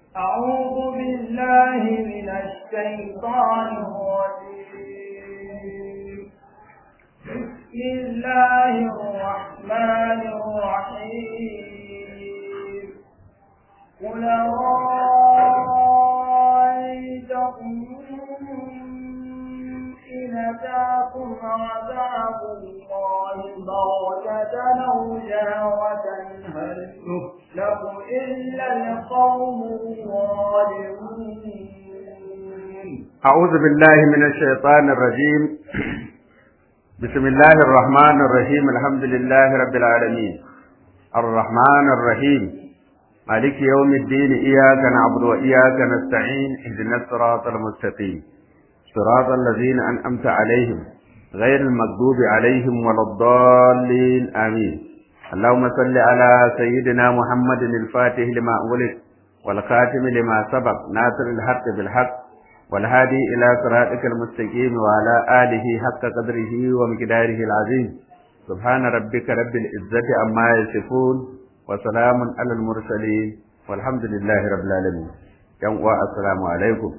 أعوذ بالله من الشيطان الرجيم بسم الله الرحمن الرحيم قل رأيتكم إن أتاكم عذاب الله بغتة أو جهرة هل يهلك إلا القوم الظالمون أعوذ بالله من الشيطان الرجيم بسم الله الرحمن الرحيم الحمد لله رب العالمين الرحمن الرحيم مالك يوم الدين إياك نعبد وإياك نستعين اهدنا الصراط المستقيم صراط الذين أنعمت عليهم غير المغضوب عليهم ولا الضالين آمين اللهم صل على سيدنا محمد الفاتح لما أغلق والخاتم لما سبق ناصر الحق بالحق والهادي إلى صراطك المستقيم وعلى آله حق قدره ومقداره العظيم سبحان ربك رب العزة عما يصفون وسلام على المرسلين والحمد لله رب العالمين yan uwa assalamu alaikum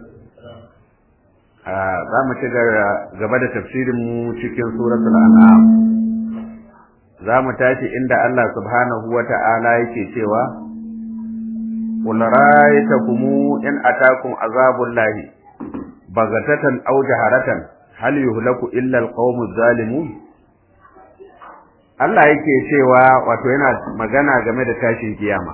za mu ci gaba da tafsirin mu cikin suratul an'am za mu tashi inda Allah subhanahu wa ta'ala yake cewa qul ra'aytakum in atakum azabullahi bagatatan aw jaharatan hal yuhlaku illa alqawmuz zalimun Allah yake cewa wato yana magana game da tashin kiyama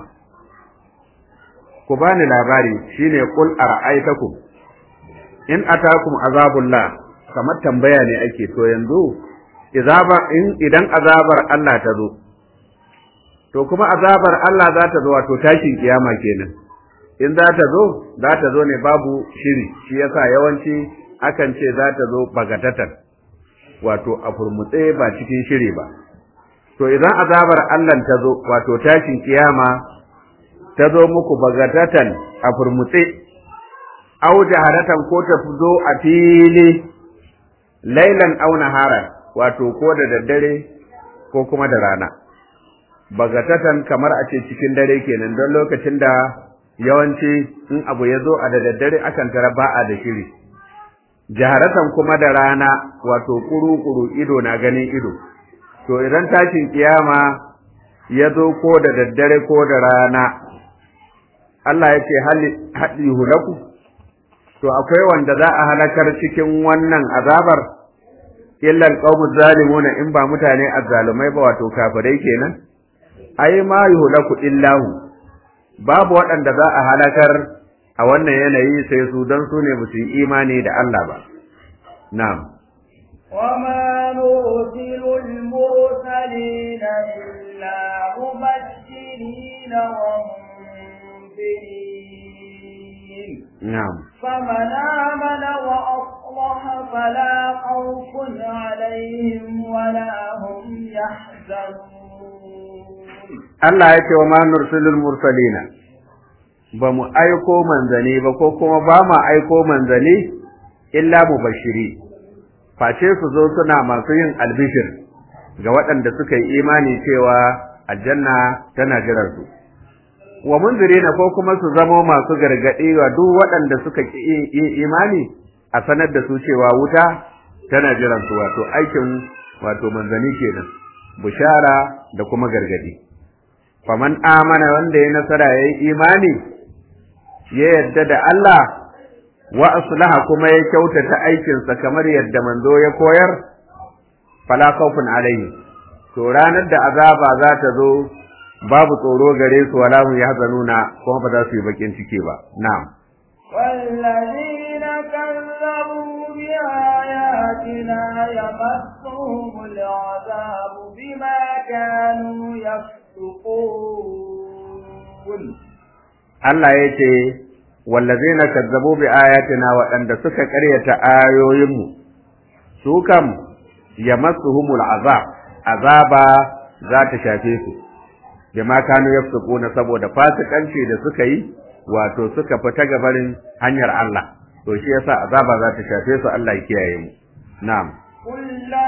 ku bani labari shine qul ara'aytakum in atakum azabullah kamar tambaya ne ake to yanzu izaba in idan azabar Allah ta zo to kuma azabar Allah za ta zo wato tashin kiyama kenan in za ta zo za ta zo ne babu shiri shi yasa yawanci akan ce za ta zo bagatatan wato a furmutse ba cikin shiri ba to idan azabar Allah ta zo wato tashin kiyama ta zo muku bagatatan a furmutse au jaharatan ko ta zo a fili lailan au naharan wato ko da daddare ko kuma da rana bagatatan kamar a ce cikin dare kenan don lokacin da yawanci in abu ya zo a da daddare akan tara ba a da shiri jaharatan kuma da rana wato kuru-kuru ido na ganin ido to idan tashin kiyama ya zo ko da daddare ko da rana Allah ya ce haɗi hulaku to akwai wanda za a halakar cikin wannan azabar illa alqawmu zalimuna in ba mutane azzalumai ba wato kafirai kenan ai ma yuhlaku illahu babu waɗanda za a halakar a wannan yanayi sai su don su ne musu imani da Allah ba na'am وما نرسل المرسلين إلا مبشرين ومنذرين na'am فمن آمن وأصلح فلا خوف عليهم ولا هم يحزنون Allah ya ce wa ma nursilul mursalina ba mu aiko manzani ba ko kuma ba ma aiko manzani illa mubashiri face su zo suna masu yin albishir ga waɗanda suka yi imani cewa aljanna tana jiran su wa munzirina ko kuma su zamo masu gargaɗi wa duk waɗanda suka yi imani a sanar da su cewa wuta tana jiran su wato aikin wato manzani kenan bushara da kuma gargaɗi faman amana wanda ya nasara ya yi imani ya yadda da Allah wa aslaha kuma ya kyautata aikinsa kamar yadda manzo ya koyar fala khawfun alaihi to ranar da azaba za ta zo babu tsoro gare su wala hum yahzanuna kuma ba za su yi bakin ciki ba na'am والذين كذبوا بآياتنا يمسهم العذاب بما كانوا يفسقون Allah ya ce wallazina kazzabu bi ayatina waɗanda suka ƙaryata ayoyinmu su kam yamassuhumul azab azaba za ta shafe su bima kanu yafsukuna saboda fasikanci da suka yi wato suka fita gabarin hanyar Allah to shi yasa azaba za ta shafe su Allah ya kiyaye mu na'am قل لا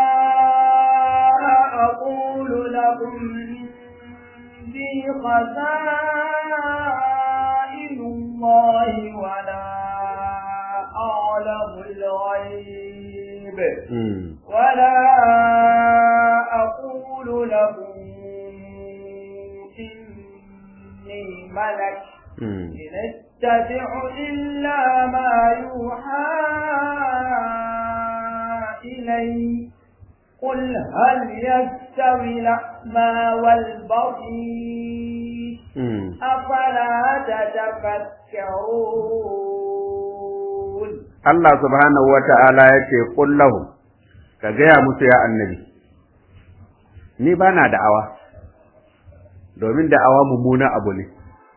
أقول لكم عندي خزائن ولا أقول لكم إني ملك إن اتبع إلا ما يوحى إلي قل هل يستوي الأعمى والبصير أفلا تتفكرون Allah subhanahu wa ta'ala ya ce, Ƙullahu, ka gaya musu ya annabi, ni ba na da'awa, domin da'awa mummuna abu ne.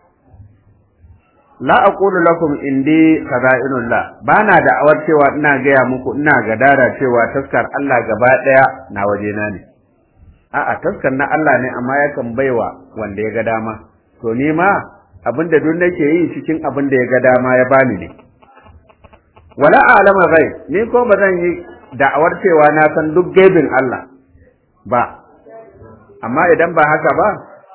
La a lakum indi kaza'inullah ba na da'awar cewa ina gaya muku ina gadara cewa taskar Allah gaba ɗaya na wajena ne. A'a, taskar na Allah ne amma yakan baiwa wanda ya ga dama, to ni ma abin da duk nake yi cikin abin da ya ga dama ya bani ne. wala a'lama ghaib ni ko ba zan yi da'awar cewa na san duk gaibin Allah ba amma idan ba haka ba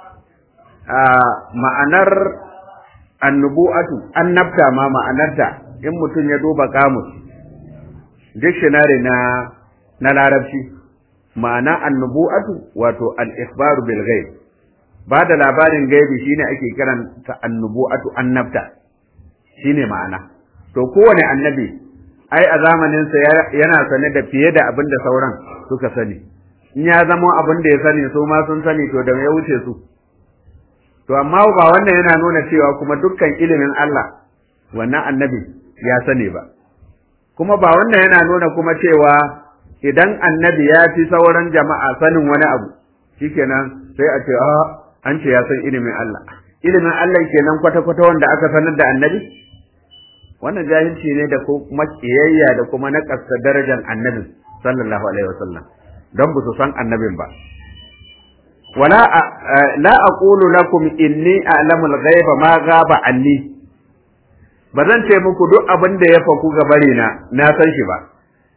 a ma'anar annubu'atu annabta ma ma'anarta in mutum ya duba kamus dictionary na na larabci ma'ana annubu'atu wato al-ikhbaru bil ghaib ba da labarin gaibi shine ake kiranta annubu'atu annabta shine ma'ana to kowane annabi ai a zamaninsa yana sane da fiye da abin da sauran suka sani in ya zama abin da ya sani su ma sun sani to da ya wuce su to amma ba wannan yana nuna cewa kuma dukkan ilimin Allah wannan annabi ya sani ba kuma ba wannan yana nuna kuma cewa idan annabi ya fi sauran jama'a sanin wani abu shikenan sai a ce a an ce ya san ilimin Allah ilimin Allah kenan kwata-kwata wanda aka sanar da annabi wannan jahilci ne da kuma kiyayya da kuma nakasta darajar annabi sallallahu alaihi wasallam don ba su san annabin ba wala la aqulu lakum inni a'lamu al-ghaiba ma ghaba anni ba zan ce muku duk abin da ya faku gabari na na san shi ba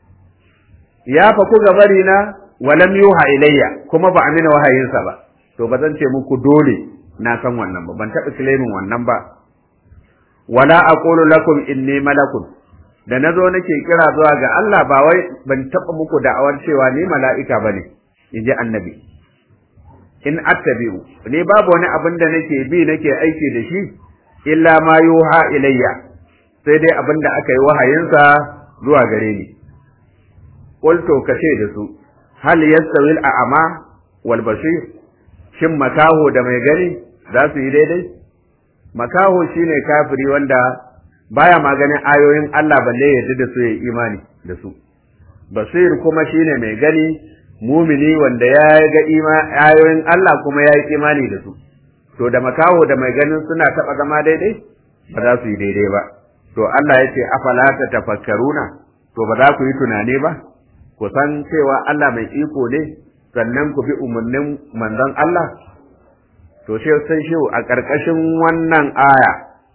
ya faku gabari na walam yuha ilayya kuma ba amina wahayinsa ba to ba zan ce muku dole na san wannan ba ban taɓa claiming wannan ba wala aqulu lakum inni malakun da nazo nake kira zuwa ga Allah ba wai ban taba muku da'awar cewa ni mala'ika bane inji annabi in attabi'u ni babu wani abin da nake bi nake aiki da shi illa ma yuha ilayya sai dai abin da aka yi wahayinsa zuwa gare ni qultu kace da su hal yastawi al-a'ma wal basir shin makaho da mai gani za su yi daidai makaho shine kafiri wanda baya maganin ayoyin Allah balle ya da su ya imani da su basir kuma shine mai gani mumini wanda ya ga ayoyin Allah kuma ya yi imani da su to da makaho da mai ganin suna taba zama daidai ba za su yi daidai ba to Allah ya ce afala ta tafakkaruna to ba za ku yi tunani ba ku san cewa Allah mai iko ne sannan ku bi umarnin manzon Allah to sai sai shi a ƙarƙashin wannan aya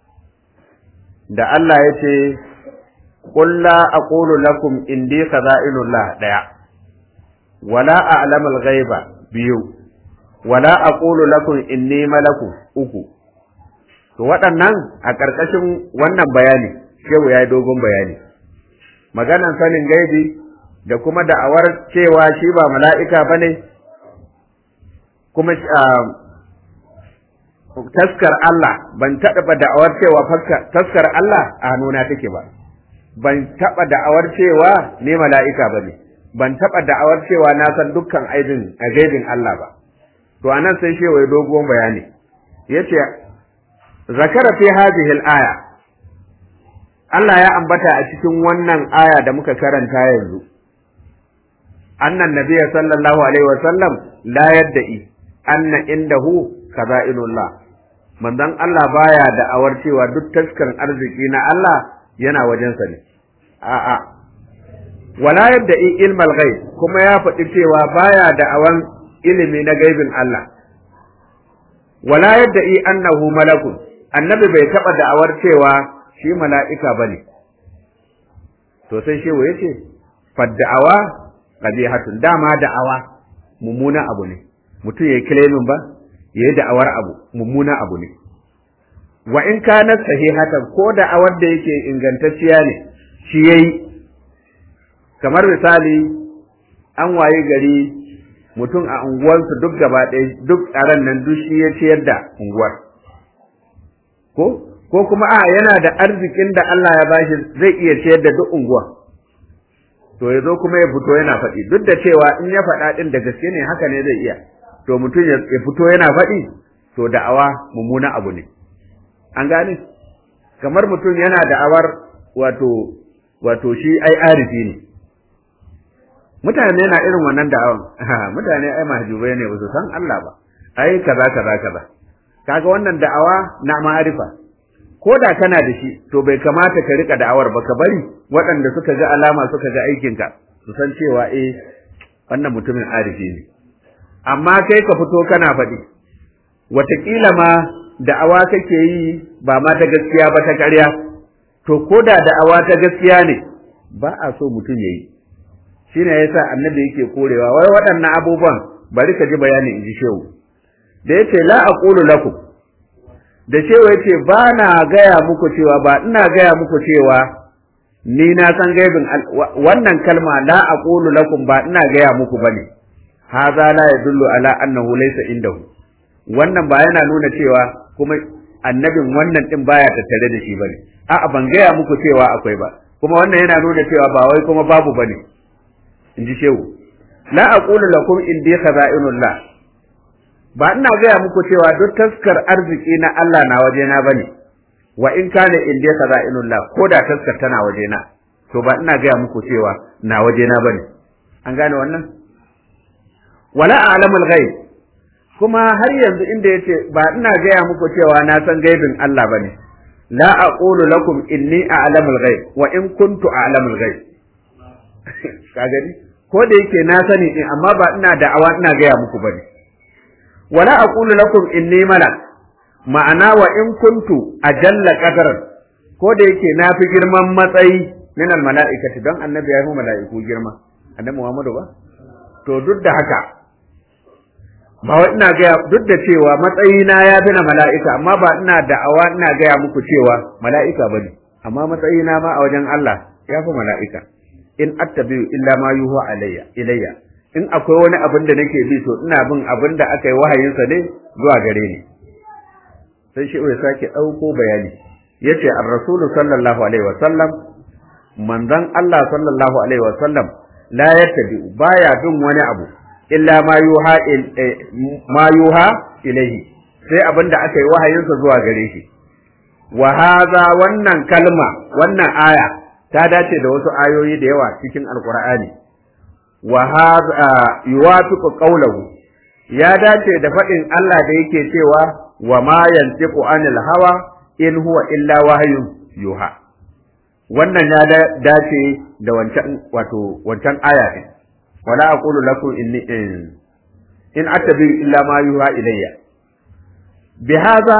da Allah ya ce qul la aqulu lakum indi khaza'inullah daya wala a'lamu al-ghaiba biyu wala aqulu lakum inni malaku uku to waɗannan a ƙarƙashin wannan bayani shehu ya yi dogon bayani maganan sanin gaibi da kuma da'awar cewa shi ba mala'ika bane kuma taskar Allah ban taɓa da'awar cewa taskar Allah a hannuna take ba ban taɓa da'awar cewa ne mala'ika ba ne ban taɓa da'awar cewa na san dukkan aibin a gaibin Allah ba to anan sai shi wai dogon bayani yace zakara fi hadhihi al-aya Allah ya ambata a cikin wannan aya da muka karanta yanzu annan nabiyya sallallahu alaihi wa sallam la yadda'i anna indahu kaza'inullah manzon Allah baya da awar cewa duk taskan arziki na Allah yana wajensa ne a'a wala yadda ilmal ghaib kuma ya faɗi cewa baya da awan ilimi na gaibin Allah wala yadda annahu malakun annabi bai taɓa da'awar cewa shi mala'ika bane to sai shehu yace fadda'awa qabihatun dama da'awa mummuna abu ne mutum yayi claiming ba ya yi da'awar abu mummuna abu ne wa in kana sahihatan ko da'awar da yake ingantacciya ne shi yayi kamar misali an waye gari mutum a unguwarsu duk gaba ɗaya duk tsaron nan duk shi ya ciyar da unguwar ko ko kuma a yana da arzikin da Allah ya bashi zai iya ciyar da duk unguwa to ya zo kuma ya fito yana faɗi duk da cewa in ya faɗa ɗin da gaske ne haka ne zai iya to mutum ya fito yana faɗi to da'awa mummuna abu ne an gane kamar mutum yana da'awar wato wato shi ai arifi ne mutane na irin wannan da'awan mutane ai mahjubai ne ba su san Allah ba ai kaza kaza kaza kaga wannan da'awa na ma'arifa ko da kana da shi to bai kamata ka rika da'awar ba ka bari waɗanda suka ga alama suka ga aikinka su san cewa eh wannan mutumin arifi ne amma kai ka fito kana faɗi wataƙila ma da'awa kake yi ba ma ta gaskiya ba ta ƙarya to ko da da'awa ta gaskiya ne ba a so mutum ya yi shine yasa annabi yake korewa wai waɗannan abubuwan bari ka ji bayani in ji shehu da yace la aqulu lakum da shehu yace ba na gaya muku cewa ba ina gaya muku cewa ni na san gaibin wannan kalma la aqulu lakum ba ina gaya muku bane hadha la yadullu ala annahu laysa indahu wannan ba yana nuna cewa kuma annabin wannan din baya tattare da shi bane a'a ban gaya muku cewa akwai ba kuma wannan yana nuna cewa ba wai kuma babu bane in ji shehu la aqulu lakum indi khaza'inullah ba ina gaya muku cewa duk taskar arziki na Allah na wajena bane wa in kana indi khaza'inullah ko da taskar tana wajena to ba ina gaya muku cewa na wajena bane an gane wannan wala a'lamul ghaib kuma har yanzu inda yace ba ina gaya muku cewa na san gaibin Allah bane la aqulu lakum inni a'lamul ghaib wa in kuntu a'lamul ghaib ka gani ko da yake na sani din amma ba ina da'awa ina gaya muku bane wala aqulu lakum inni malak ma'ana wa in kuntu ajalla qadaran ko da yake na fi girman matsayi min al mala'ikati don annabi ya fi mala'iku girma annabi Muhammadu ba to duk da haka ba wa ina gaya duk da cewa matsayina ya fi na mala'ika amma ba ina da'awa ina gaya muku cewa mala'ika bane amma matsayina ma a wajen Allah ya fi mala'ika in attabi'u illa ma yuha alayya ilayya in akwai wani abin da nake bi to ina bin abin da aka yi wahayinsa ne zuwa gare ni sai shi ya sake ɗauko bayani yace ar-rasulu sallallahu alaihi wasallam manzon Allah sallallahu alaihi wasallam la yattabi'u baya bin wani abu illa ma yuha ma yuha ilayhi sai abin da aka yi wahayinsa zuwa gare shi wa hadha wannan kalma wannan aya ta dace da wasu ayoyi da yawa cikin alqur'ani wa hadha yuwafiqu qawluhu ya dace da faɗin Allah da yake cewa wa ma yantiqu anil hawa in huwa illa wahyun yuha wannan ya dace da wancan wato wancan aya din wala aqulu lakum inni in attabi illa ma yuha ilayya bi hadha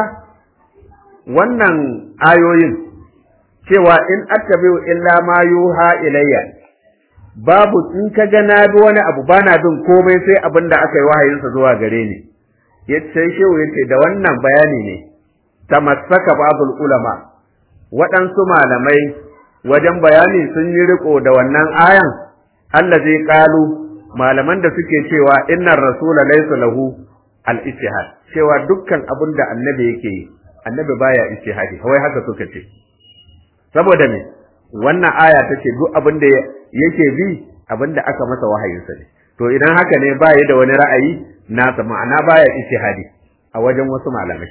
wannan ayoyin cewa in attabi illa ma yuha ilayya babu in ka ga na bi wani abu bana bin komai sai abin da aka yi wahayinsa zuwa gare ni sai shehu yace da wannan bayani ne tamassaka babul ulama waɗansu malamai wajen bayani sun yi riko da wannan ayan allazi qalu malaman da suke cewa innar rasula laysa lahu al ijtihad cewa dukkan abin da annabi yake yi annabi baya ijtihadi wai haka suka ce saboda me wannan aya ta ce duk abin da yake bi abin da aka masa wahayinsa ne to idan haka ne ba da wani ra'ayi nasa ma'ana baya ijtihadi a wajen wasu malamai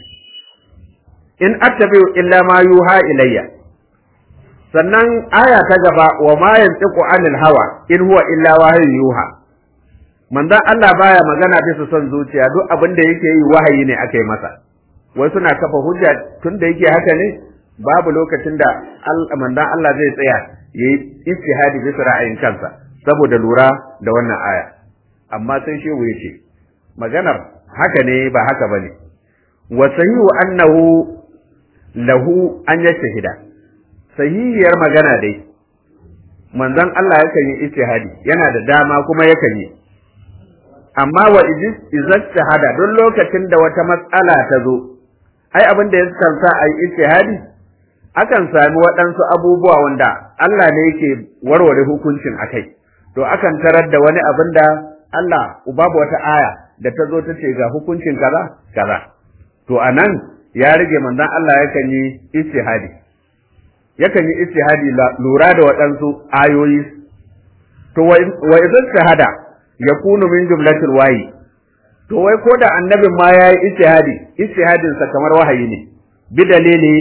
in attabi'u illa ma yuha ilayya sannan aya ta gaba wa ma yantiqu anil hawa in huwa illa wahyun yuha manzon Allah baya magana bisa son zuciya duk abin da yake yi wahayi ne aka yi masa wai suna kafa hujja tun da yake haka ne babu lokacin da manzon Allah zai tsaya yayi istihadi bisa ra'ayin kansa saboda lura da wannan aya amma sai shehu yace maganar haka ne ba haka bane wa sahihu annahu lahu an yashhida sahihiyar magana dai manzon Allah yakan yi istihadi yana da dama kuma yakan yi amma wa izastihada don lokacin da wata matsala ta zo ai abin da ya sa a yi istihadi akan sami waɗansu abubuwa wanda Allah ne yake warware hukuncin akai to akan tarar da wani abin da Allah babu wata aya da ta zo ta ce ga hukuncin kaza kaza to anan ya rage manzon Allah yakan yi istihadi yakan yi istihadi lura da waɗansu ayoyi to wa idan shahada yakunu min jumlatil wahi to wai ko da annabin ma yayi istihadi istihadin sa kamar wahayi ne bi dalili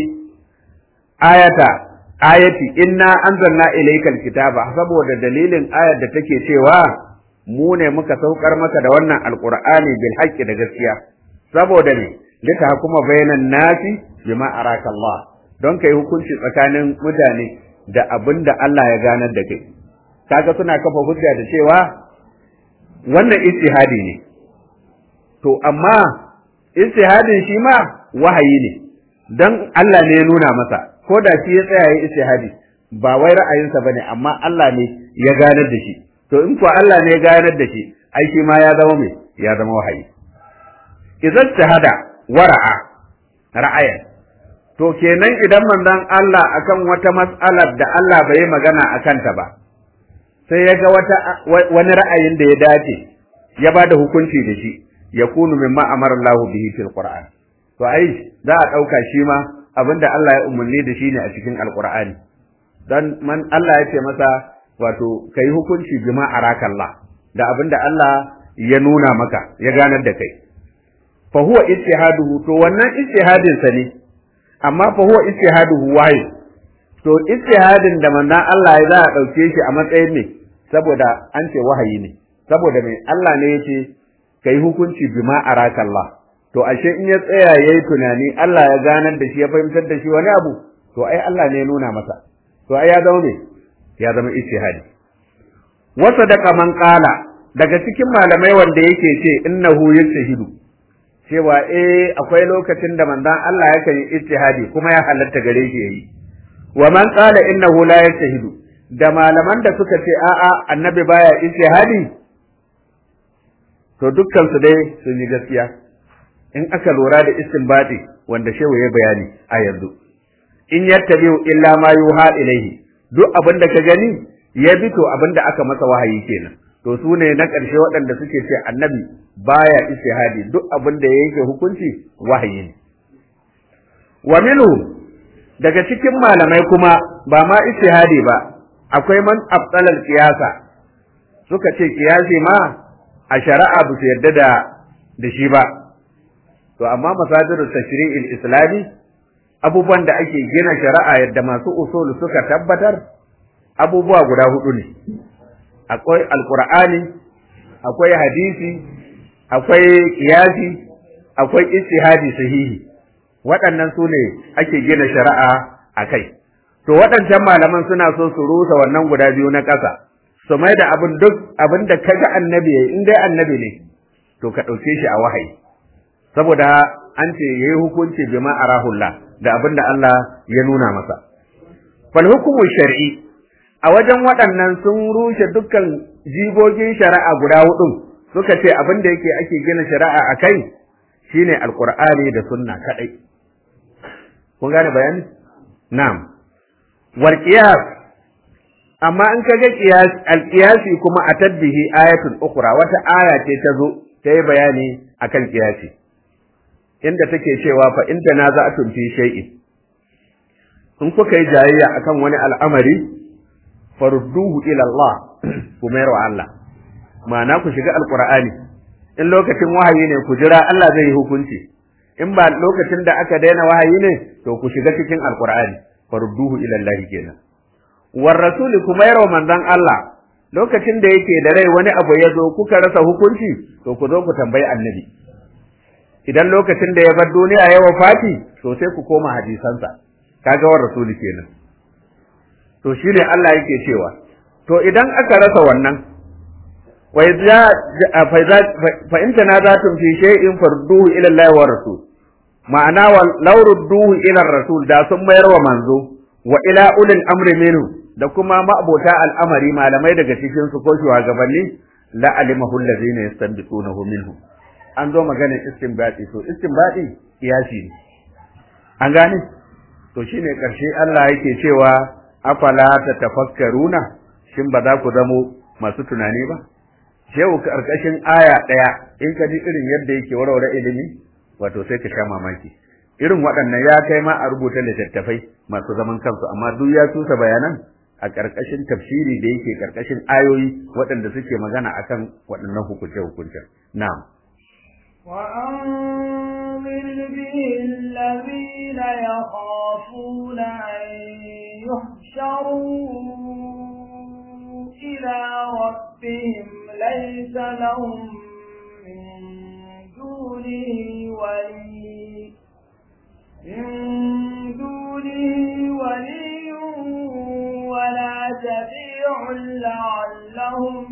ayata ayati inna anzalna ilaykal kitaba saboda dalilin ayar da take cewa mu ne muka saukar maka da wannan alqur'ani bil haqqi da gaskiya saboda ne lita hukuma bainan nasi bima araka Allah don kai hukunci tsakanin mutane da abinda Allah ya ganar da kai kaga suna kafa hujja da cewa wannan ijtihadi ne to amma ijtihadin shi ma wahayi ne dan Allah ne ya nuna masa ko da shi ya tsaya yi ijtihadi ba wai ra'ayinsa bane amma Allah ne ya ganar da shi to in kuwa Allah ne ya ganar da shi ai shi ma ya zama me ya zama wahayi idan shahada wara'a ra'ayan to kenan idan manzon Allah akan wata mas'alar da Allah bai magana akan ta ba sai ya ga wata wani ra'ayin da ya dace ya ba da hukunci da shi ya kunu mimma amara Allah bihi fil Qur'an to ai za a dauka shi ma abinda Allah ya umarni da shi ne a cikin Alqur'ani dan man Allah ya ce masa wato kai hukunci bima arakallah da abinda Allah ya nuna maka ya ganar da kai fa huwa ijtihaduhu to wannan ijtihadin sa ne amma fa huwa ijtihaduhu wahi to ijtihadin da manzon Allah ya za a dauke shi a matsayin ne saboda an ce wahayi ne saboda mai Allah ne yace kai hukunci bima arakallah to ashe in ya tsaya yayi tunani Allah ya ganar da shi ya fahimtar da shi wani abu to ai Allah ne ya nuna masa to ai ya zama ne ya zama ijtihadi wa sadaqa man qala daga cikin malamai wanda yake ce innahu yajtahidu cewa eh akwai lokacin da manzon Allah yakan yi ijtihadi kuma ya halatta gare shi yayi wa man qala innahu la yajtahidu da malaman da suka ce a'a annabi baya ijtihadi to dukkan su dai sun yi gaskiya in aka lura da istinbati wanda shehu ya bayani a yanzu in yattabi'u illa ma yuha ilaihi duk abin da ka gani ya bi to abin da aka masa wahayi kenan to su ne na ƙarshe waɗanda suke ce annabi baya istihadi duk abin da ya yanke hukunci wahayi ne wa minhu daga cikin malamai kuma ba ma istihadi ba akwai man abtalal qiyasa suka ce qiyasi ma a shari'a ba su yarda da da shi ba to amma masadirul tashri'il islami abubuwan da ake gina shari'a yadda masu usul suka tabbatar abubuwa guda hudu ne akwai alqur'ani akwai hadisi akwai qiyasi akwai ijtihadi sahihi waɗannan su ne ake gina shari'a a kai to waɗancan malaman suna so su rusa wannan guda biyu na ƙasa su mai da abin duk abin da kaga annabi yayi in dai annabi ne to ka ɗauke shi a wahayi saboda an ce yayi hukunci bima arahullah da abin da Allah ya nuna masa fal hukumu shar'i a wajen waɗannan sun rushe dukkan jigogin shari'a guda hudu suka ce abin da yake ake gina shari'a a kai shine alqur'ani da sunna kadai kun gane bayani na'am wal qiyas amma in kaga qiyas al qiyasi kuma a tadbihi ayatul ukhra wata aya ce ta zo ta yi bayani akan qiyasi inda take cewa fa in tanaza'tum fi shay'in in kuka yi jayayya akan wani al'amari farudduhu ila Allah ku mayar wa Allah ma'ana ku shiga alqur'ani in lokacin wahayi ne ku jira Allah zai yi hukunci in ba lokacin da aka daina wahayi ne to ku shiga cikin alqur'ani farudduhu ila Allah kenan war rasuli kuma yarwa manzon Allah lokacin da yake da rai wani abu ya zo kuka rasa hukunci to ku zo ku tambayi annabi idan lokacin da ya bar duniya ya wafati to sai ku koma hadisansa kaga war rasuli kenan to shine Allah yake cewa to idan aka rasa wannan wa idza fa in tanazatum fi shay'in farduhu ila Allah wa rasul ma'ana wa law rudduhu ila rasul da sun mayar wa manzo wa ila ulil amri minhu da kuma ma'abota al'amari malamai daga cikin su ko shugabanni la alimahu allazina yastanbitunahu minhu an zo maganar istinbati to istinbati kiyasi ne an gane to shine karshe Allah yake cewa afala ta tafakkaruna shin ba za ku zamo masu tunani ba shehu karkashin aya ɗaya in ka ji irin yadda yake warware ilimi wato sai ka sha mamaki irin waɗannan ya kai ma a rubuta littattafai masu zaman kansu amma duk ya tusa bayanan a ƙarƙashin tafsiri da yake ƙarƙashin ayoyi waɗanda suke magana akan waɗannan hukunce-hukuncen na'am وأنذر به الذين يخافون أن يحشروا إلى ربهم ليس لهم من دونه ولي من دونه ولي ولا شفيع لعلهم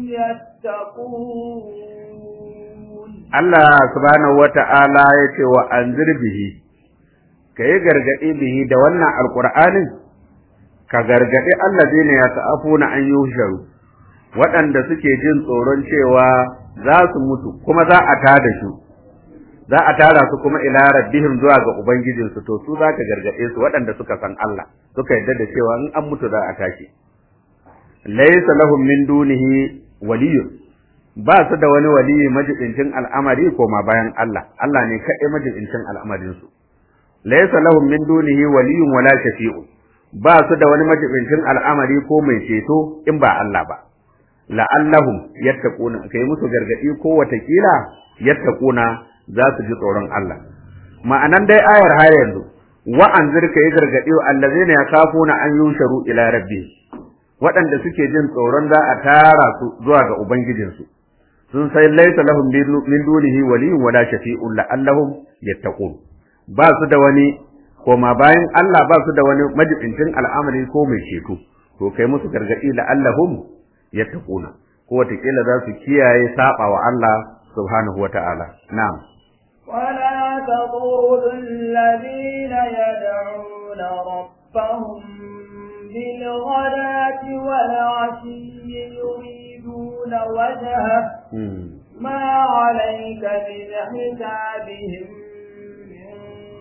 يتقون Allah subhanahu wata'ala ya ce wa anzir bihi ka yi gargaɗi bihi da wannan alƙur'anin ka gargaɗi allazina ya ta'afuna an yusharu waɗanda suke jin tsoron cewa za su mutu kuma za a tada su za a tara su kuma ila rabbihim zuwa ga ubangijinsu to su za ka gargaɗe su waɗanda suka san Allah suka yarda da cewa in an mutu za a tashi laysa lahum min dunihi waliyyun ba su da wani waliyi majibincin al'amari ko ma bayan Allah Allah ne kaɗai majibincin al'amarin su laysa lahum min dunihi waliyyun wala shafi'un ba su da wani majibincin al'amari ko mai ceto in ba Allah ba la'allahum yattaquna kai musu gargadi ko watakila yattaquna za su ji tsoron Allah ma'anan dai ayar har yanzu wa anzir kai gargadi wa allazina yakafuna an yusharu ila rabbi waɗanda suke jin tsoron za a tara su zuwa ga ubangijinsu sun sai laisa lahum min dunihi waliyyun wala shafi'un la'allahum yattaqun ba su da wani koma bayan Allah ba su da wani majibincin al'amari ko mai ceto to kai musu gargadi la'allahum yattaquna ko watakila za su kiyaye saba wa Allah subhanahu wata'ala na'am ولا تطرد الذين يدعون ربهم بالغداة والعشي يريدون وجهه ما عليك من حسابهم من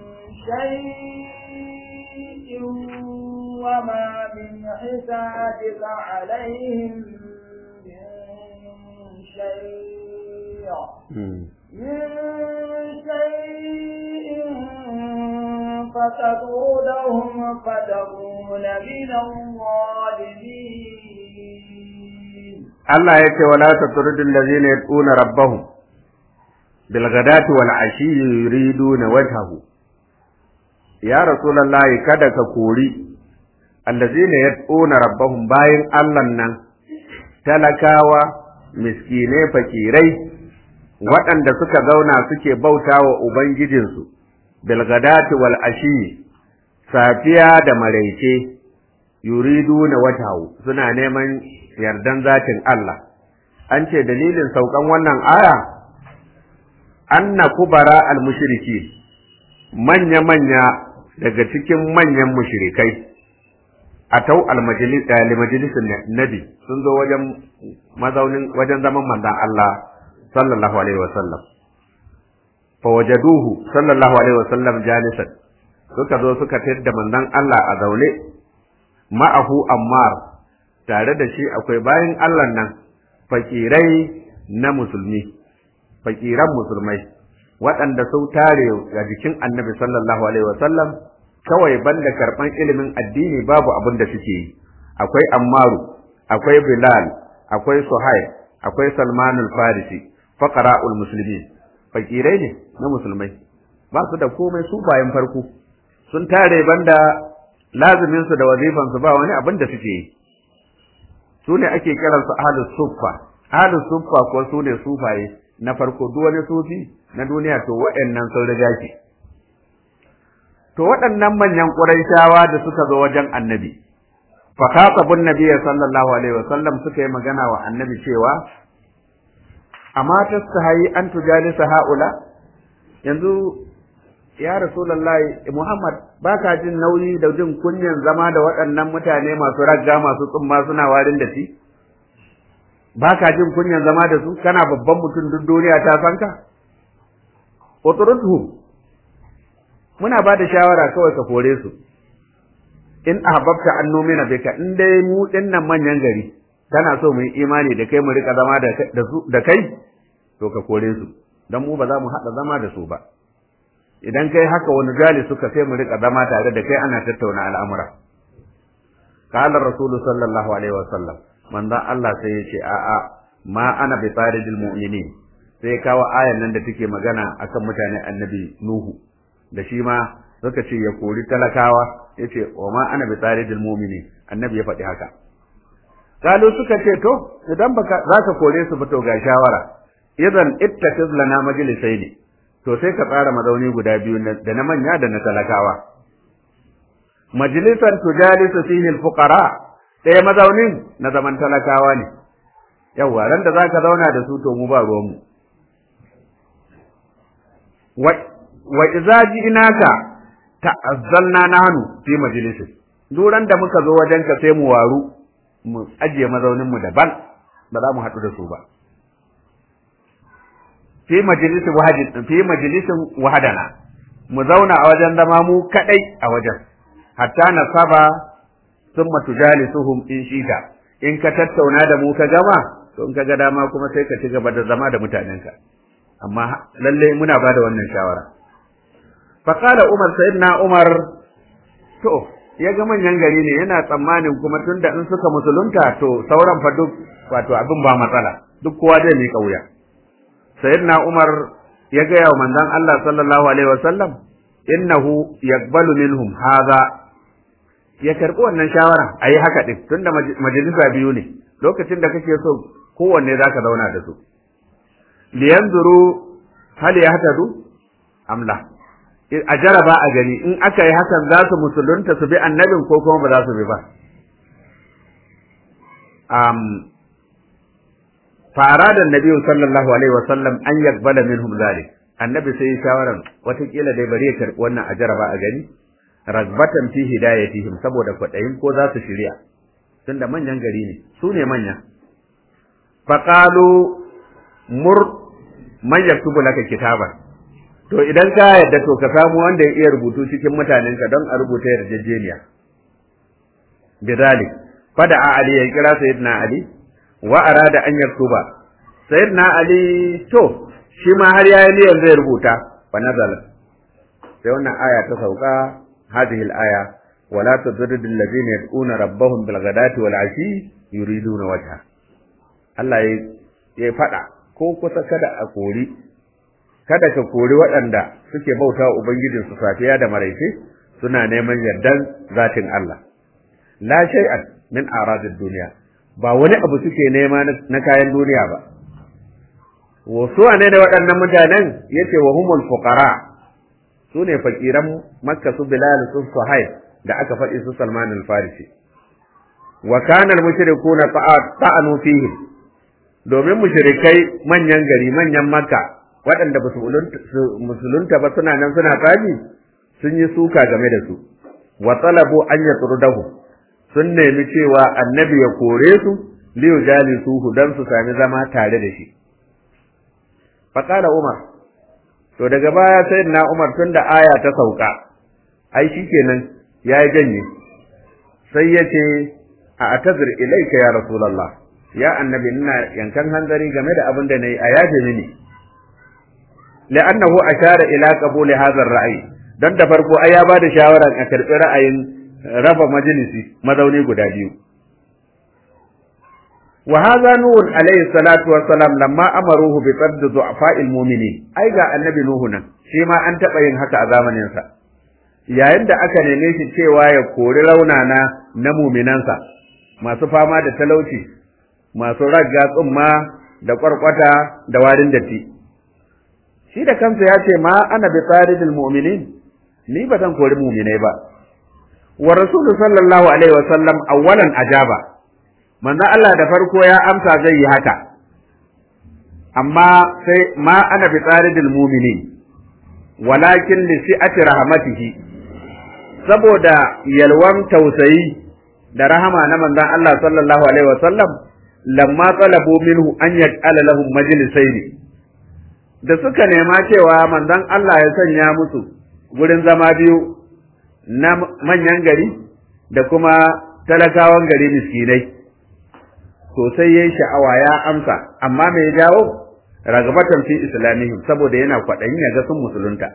شيء وما من حسابك عليهم من شيء من شيء فتطردهم فتكون من الظالمين Allah ya ce wala tatrudul ladzina yad'una rabbahum bil ghadati wal ashi yuriduna wajhahu ya rasulullahi kada ka kori allazina yad'una rabbahum bayin Allah nan talakawa miskine fakirai waɗanda suka zauna suke bautawa ubangijinsu bil ghadati wal ashi safiya da maraice yuriduna wajhahu suna neman yardan zatin Allah an ce dalilin saukan wannan aya anna kubara al-mushriki manya manya daga cikin manyan mushrikai atau al-majlis majalisin nabi sun zo wajen mazaunin wajen zaman manzon Allah sallallahu alaihi wasallam fa wajaduhu sallallahu alaihi wasallam jalisan suka zo suka tayar manzon Allah a zaune ma'ahu ammar tare da shi akwai bayan Allah nan fakirai na musulmi fakiran musulmai waɗanda sun tare a jikin annabi sallallahu alaihi wasallam kawai banda karɓan ilimin addini babu abin da suke yi akwai ammaru akwai bilal akwai suhaib akwai salmanul farisi faqara'ul muslimin fakirai ne na musulmai ba su da komai su bayan farko sun tare banda lazimin su da wazifan su ba wani abin da suke yi su ne ake kiran su ahlus suffa ahlus suffa ko su ne sufaye na farko duk wani sufi na duniya to waɗannan sun riga ki to waɗannan manyan ƙurayshawa da suka zo wajen annabi fa khatabun nabiyyi sallallahu alaihi wasallam suka yi magana wa annabi cewa amma tastahi an tujalisa haula yanzu ya rasulullahi muhammad baka jin nauyi da jin kunyan zama da waɗannan mutane masu ragga masu tsumma suna warin da shi baka jin kunyan zama da su kana babban mutum duk duniya ta san ka utrudhu muna ba da shawara kawai ka kore su in ahbabta an numina bika in dai mu dinnan manyan gari kana so mu yi imani da kai mu rika zama da kai to ka kore su dan mu ba za mu haɗa zama da su ba idan kai haka wani gali suka sai mu rika zama tare da kai ana tattauna al'amura qala rasulu sallallahu alaihi wasallam manzon Allah sai ya ce a'a ma ana bi taridil mu'minin sai kawo ayan nan da take magana akan mutanen annabi nuhu da shi ma suka ce ya kori talakawa yace wa ma ana bi taridil mu'minin annabi ya faɗi haka kalu suka ce to idan baka zaka kore su ba to ga shawara idan ittakiz lana majlisaini to sai ka tsara mazauni guda biyu da na manya da na talakawa majlisan tujalisu fihi alfuqara ɗaya mazaunin na zaman talakawa ne yawa ran da zaka zauna da su to mu ba ruwan mu wa wa idza ji'naka ta'azzalna nahnu fi majlisin duran da muka zo wajenka sai mu waru mu ajiye mazaunin mu daban ba za mu haɗu da su ba fi majalisin wahadin fi majalisin wahadana mu zauna a wajen zama mu kadai a wajen hatta na saba summa tujalisuhum in shida in ka tattauna da mu ka gama to in ka ga dama kuma sai ka ci gaba da zama da mutanenka amma lalle muna ba da wannan shawara fa qala umar sayyidina umar to ya ga manyan gari ne yana tsammanin kuma tunda in suka musulunta to sauran fa duk wato abin ba matsala duk kowa zai mika wuya sayyidina Umar ya gaya wa manzon Allah sallallahu alaihi wasallam innahu yaqbalu minhum hadha ya karbi wannan shawara ayi haka din tunda majalisa biyu ne lokacin da kake so kowanne zaka zauna da su liyanzuru hal yahtadu amla a jaraba a gani in aka yi hakan za su musulunta su bi annabin ko kuma ba za su bi ba فأراد النبي صلى الله عليه وسلم أن يقبل منهم ذلك النبي سي شاورا وتقيل dai bari ya karbi wannan a jaraba a gani ragbatan fi hidayatihim saboda kwadayin ko za su shirya tunda manyan gari ne su ne manya faqalu mur man yaktubu laka kitaban to idan ka yadda to ka samu wanda ya iya rubutu cikin mutanenka don a rubuta yarjejeniya bidalik fada ali ya kira sayyidina ali wa arada an yaktuba sayyidina ali to shi ma har yayi niyyar zai rubuta fa nazala sai wannan aya ta sauka hadhihi al-aya wala tudrid alladhina yad'una rabbahum bil ghadati wal ashi yuriduna wajha Allah ya ya fada ko kusa kada a kori kada ka kori waɗanda suke bauta wa ubangijinsu safiya da maraice suna neman yardan zatin Allah la shay'an min aradid duniya ba wani abu suke nema na kayan duniya ba wasu ne da waɗannan mutanen yace wa humul fuqara su ne fakiran makka su bilal su suhaib da aka faɗi su salman al-farisi wa kana al-mushrikuna ta'anu fihim domin mushrikai manyan gari manyan makka waɗanda ba su musulunta ba suna nan suna tsabi sun yi suka game da su wa talabu an yatrudahu sun nemi cewa annabi ya kore su liyu jali suhu dan su sami zama tare da shi faqala umar to daga baya sai na umar tun da aya ta sauka ai shikenan ya janye sai ya ce a atazir ilaika ya rasulullah ya annabi ina yankan hanzari game da abin da nayi a yaje mini لأنه أشار إلى قبول هذا الرأي don da farko ai ya bada shawaran a karɓi ra'ayin raba majalisi mazauni guda biyu wa hadha nuh alayhi salatu wa salam lamma amaruhu bi tadd du'afa'il mu'minin ai ga annabi nuhu nan shi ma an taɓa yin haka a zamanin sa yayin da aka neme shi cewa ya kori raunana na muminansa masu fama da talauci masu ragga tsumma da kwarkwata da warin datti shi da kansa ya ce ma ana bi tsaridil mu'minin ni ba zan kori mu'minai ba wa rasulu sallallahu alaihi wa sallam awwalan ajaba manzo Allah da farko ya amsa zai yi haka amma sai ma ana bi tsaridil mu'minin walakin li si'ati rahmatihi saboda yalwan tausayi da rahama na manzon Allah sallallahu alaihi wa sallam lamma talabu minhu an yaj'ala lahum majlisaini da suka nema cewa manzon Allah ya sanya musu gurin zama biyu na manyan gari da kuma talakawan gari miskinai sosai yayi sha'awa ya amsa amma me ya jawo ragabatan fi islamihim saboda yana kwaɗayin ya ga sun musulunta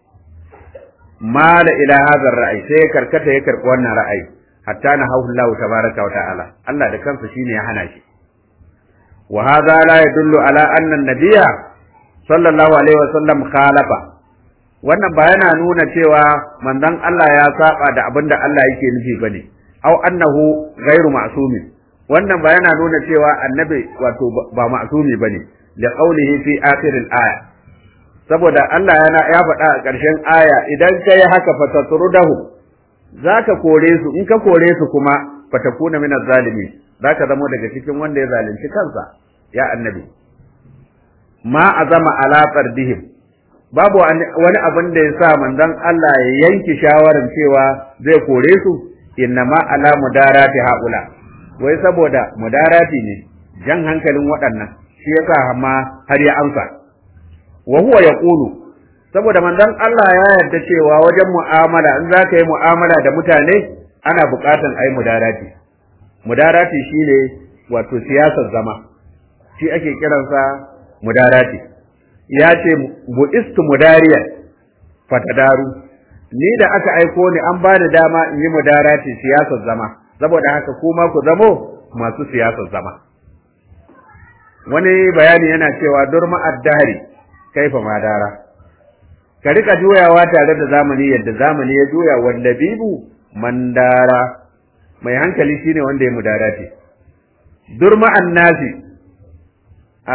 mala ila hadha ra'ayi sai karkata ya karɓi wannan ra'ayi hatta na hauhu Allah tabaraka wa ta'ala Allah da kansa shine ya hana shi wa hadha la yadullu ala anna an-nabiyya sallallahu alaihi wa sallam khalafa wannan ba yana nuna cewa manzon Allah ya saba da abin da Allah yake nufi bane au annahu ghairu ma'sumin wannan ba yana nuna cewa annabi wato ba ma'sumi bane da qaulihi fi akhir al-aya saboda Allah yana ya faɗa a ƙarshen aya idan kai haka fatatrudahu zaka kore su in ka kore su kuma fatakuna min az-zalimin zaka zama daga cikin wanda ya zalunci kansa ya annabi ma azama ala fardihim babu wani abin da ya sa manzon Allah ya yanki shawarar cewa zai kore su inna ma ala mudarati haula wai saboda mudarati ne jan hankalin waɗannan shi yasa ma har ya amsa wa huwa yaqulu saboda manzon Allah ya yarda cewa wajen mu'amala in zaka yi mu'amala da mutane ana buƙatan ayi mudarati mudarati shine wato siyasar zama shi ake kiransa mudarati ya ce bu'istu mudariyan fatadaru ni da aka aiko ni an bani dama in yi mudarati siyasar zama saboda haka kuma ku zamo masu siyasar zama wani bayani yana cewa durma addahari kaifa madara ka rika juyawa tare da zamani yadda zamani ya juya wanda bibu mandara mai hankali shine wanda ya mudarati durma annasi a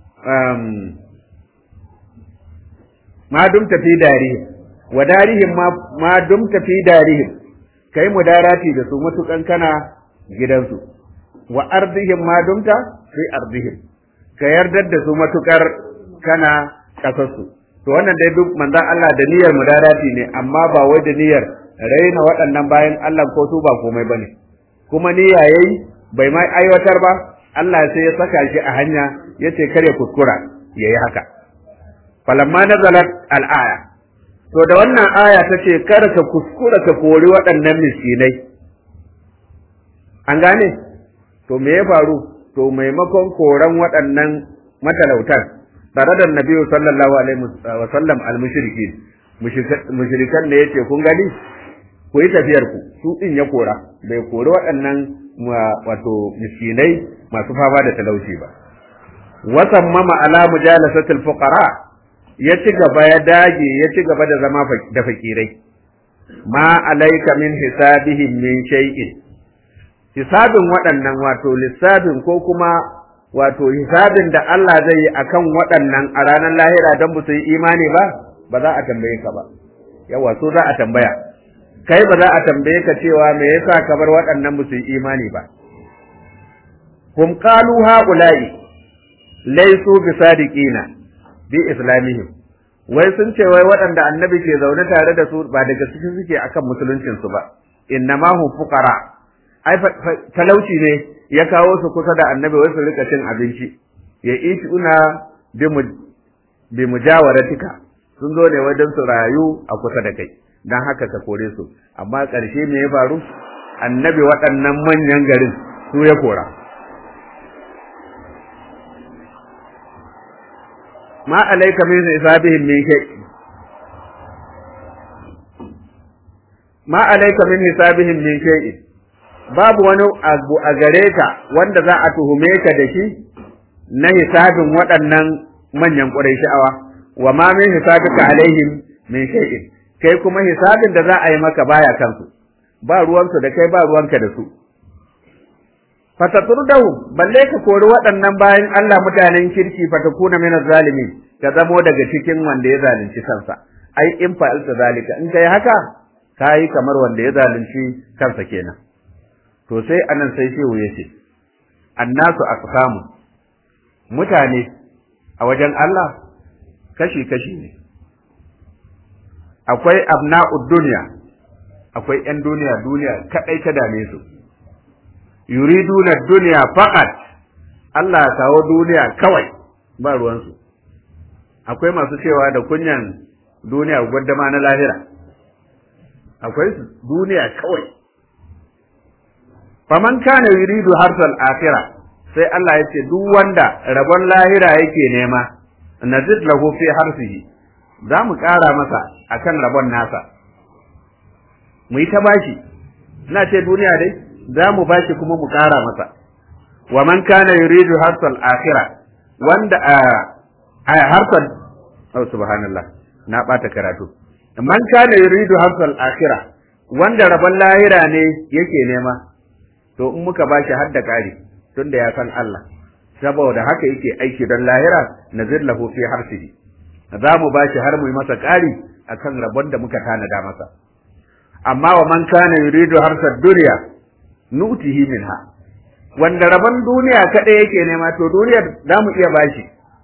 ma dumta fi darihim wa darihim ma ma dumta fi darihim kai mudarati da su matukan kana gidansu wa ardihim ma dumta fi ardihim ka yardar da su matukar kana kasarsu to wannan dai duk manzon Allah da niyyar mudarati ne amma ba wai da niyyar raina waɗannan bayan Allah ko su ba komai bane kuma niyya yayi bai mai aiwatar ba Allah sai ya saka shi a hanya yace kare kuskura yayi haka falamma nazalat al-aya to da wannan aya ta ce kar ka kuskura ka kori waɗannan miskinai an gane to me ya faru to maimakon koran waɗannan matalautan tare da nabi sallallahu alaihi wa sallam al-mushrikin mushrikan ne yace kun gani ku yi tafiyar ku su din ya kora bai kori waɗannan wato miskinai masu fama da talauci ba wasammama ala mujalasatil fuqara ya ci gaba ya dage ya ci gaba da zama da fakirai ma alaika min hisabihim min shay'in hisabin waɗannan wato lissafin ko kuma wato hisabin da Allah zai yi akan waɗannan a ranar lahira don ba su yi imani ba ba za a tambaye ka ba yawa so za a tambaya kai ba za a tambaye ka cewa me yasa ka bar waɗannan ba su yi imani ba hum qalu haula'i laysu bisadiqina bi islamihim wai sun ce wai waɗanda annabi ke zaune tare da su ba daga cikin suke akan musuluncin su ba innama hum fuqara ai talauci ne ya kawo su kusa da annabi wai su rika cin abinci ya ishi una bi mujawaratika sun zo ne wajen su rayu a kusa da kai dan haka ka kore su amma ƙarshe me ya faru annabi waɗannan manyan garin su ya kora ma alaika min hisabihim min shay ma alaika min hisabihim min shay babu wani abu a gare ka wanda za a tuhume ka da shi na hisabin waɗannan manyan sha'awa wa ma min hisabika alaihim min shay'in kai kuma hisabin da za a yi maka baya kansu ba ruwansu da kai ba ruwanka da su fataturdahu balle ka kori waɗannan bayan Allah mutanen kirki fatakuna min zalimin ka zamo daga cikin wanda ya zalunci kansa ai in fa'alta zalika in kai haka kai kamar wanda ya zalunci kansa kenan to sai anan sai shehu yace annasu aqsamu mutane a wajen Allah kashi kashi ne akwai abna'ud dunya akwai 'yan duniya duniya kadai ta dame su yuriduna duniya faqat Allah kawo duniya kawai ba ruwansu akwai masu cewa da kunyan duniya gwaddama na lahira akwai su duniya kawai faman kana yuridu harsal akhirah sai Allah ya ce duk wanda rabon lahira yake nema nazid lahu fi harsihi za mu ƙara masa akan rabon nasa mu yi ta bashi ina ce duniya dai za mu bashi kuma mu ƙara masa wa man kana yuridu harsal akhirah wanda a harsal oh subhanallah na bata karatu man kana yuridu harsal akhirah wanda rabon lahira ne yake nema to in muka bashi har da ƙari tunda ya san Allah saboda haka yake aiki don lahira nazir lahu fi harsihi za mu bashi har mu yi masa ƙari akan rabon da muka tanada masa amma wa man kana yuridu harsad dunya nutihi minha wanda rabon duniya kadai yake nema to duniyar za mu iya bashi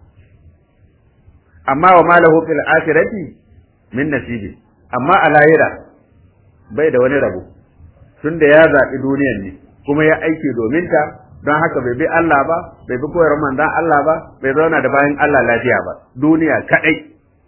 amma wa malahu fil akhirati min nasibi amma a lahira bai da wani rabo tunda ya zaɓi duniyar ne kuma ya aiki domin ta don haka bai bi Allah ba bai bi koyar manzon Allah ba bai zauna da bayan Allah lafiya ba duniya kadai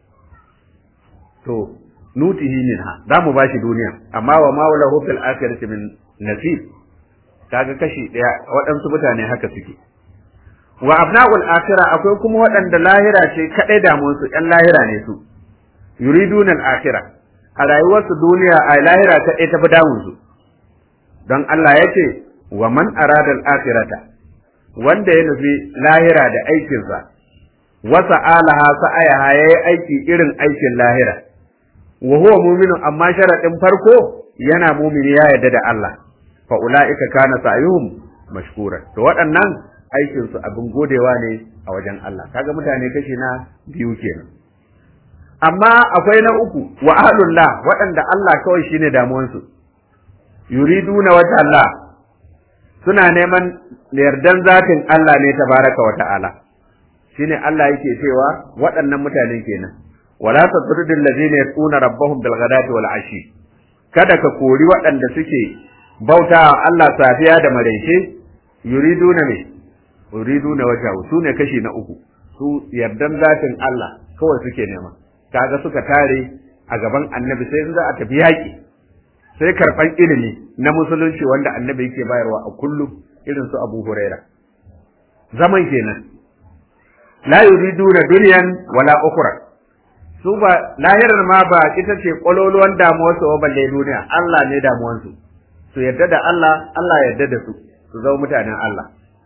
to nutihi minha za mu bashi duniya amma wa ma lahu fil akhirati min nasib kaga kashi daya waɗansu mutane haka suke wa abna'ul akhirah akwai kuma waɗanda lahira ce kadai damuwar su ƴan lahira ne su yuriduna al akhirah a rayuwarsu duniya a lahira kadai ta fi damun su don Allah ya ce wa man arada al akhirata wanda ya nufi lahira da aikinsa wasa alaha sa'ayaha yayi aiki irin aikin lahira wa huwa mu'minu amma sharadin farko yana mu'mini ya yarda da Allah fa ulaika kana sa'yuhum mashkura to waɗannan aikin su abin godewa ne a wajen Allah kaga mutane kashi na biyu kenan amma akwai na uku wa ahlullah waɗanda Allah kawai shine damuwan su yuriduna wajha Allah suna neman yardan zatin Allah ne tabaraka wa ta'ala shine Allah yake cewa waɗannan mutane kenan wala tatrud allazina yaquna rabbahum bil ghadati wal ashi kada ka kori waɗanda suke bauta Allah safiya da maraice yuriduna ne yuriduna wajha su ne kashi na uku su yardan zatin Allah kawai suke nema kaga suka tare a gaban annabi sai in za a tafi yaƙi sai karɓan ilimi na musulunci wanda annabi yake bayarwa a kullum irin su Abu Huraira zaman kenan la yuriduna dunyan wala ukhra su ba lahirar ma ba ita ce kwaloluwan damuwar su balle duniya Allah ne damuwar su su yarda da Allah Allah yarda da su su zama mutanen Allah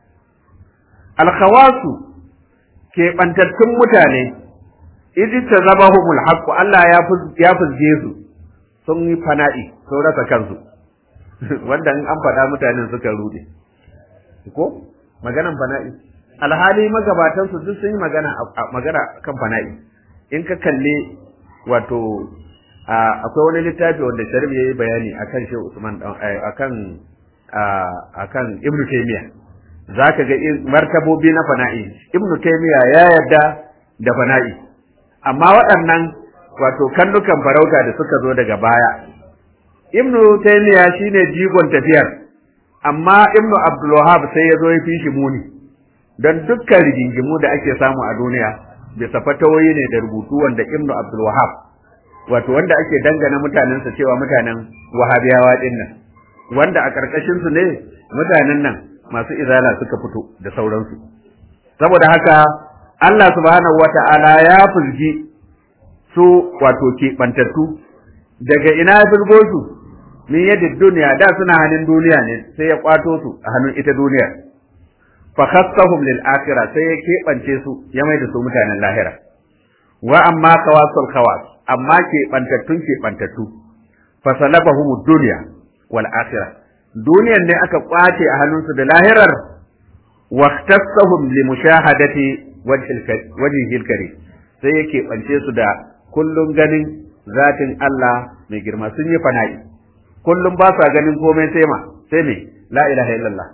alkhawasu ke bantattun mutane idh tazabahumul haqq Allah ya ya fuzge su sun yi fana'i sun rasa kansu wanda in an faɗa mutanen suka rude ko maganan fana'i alhali magabatan su duk sun yi magana magana kan fana'i in ka kalle wato akwai wani littafi wanda Sharif yayi bayani akan Shehu Usman akan akan Ibn Taymiyyah zaka ga martabobi na fana'i Ibn Taymiyyah ya yarda da fana'i amma waɗannan wato kallukan farauta da suka zo daga baya Ibn Taymiyyah shine jigon tafiyar amma Ibn Abdul Wahhab sai ya zo ya fi shi muni don dukkan rigingimu da ake samu a duniya bisa fatawoyi ne da rubutu wanda Ibn Abdul Wahhab wato wanda ake dangana mutanensa cewa mutanen Wahabiyawa din nan wanda a karkashin su ne mutanen nan masu izala suka fito da sauransu saboda haka Allah subhanahu wata'ala ya fuzgi su wato keɓantattu daga ina ya fuzgo su min yadda duniya da suna hannun duniya ne sai ya kwato su a hannun ita duniyar fa khassahum lil akhirah sai ya keɓance su ya mai da su mutanen lahira wa amma kawasul khawas amma ke bantattun ke bantattu fa salabahum dunya wal akhirah duniyan ne aka kwace a hannunsu da lahirar wa ikhtassahum li mushahadati wajhil karim sai ya keɓance su da kullum ganin zatin Allah mai girma sun yi fana'i kullum ba sa ganin komai sai ma sai me la ilaha illallah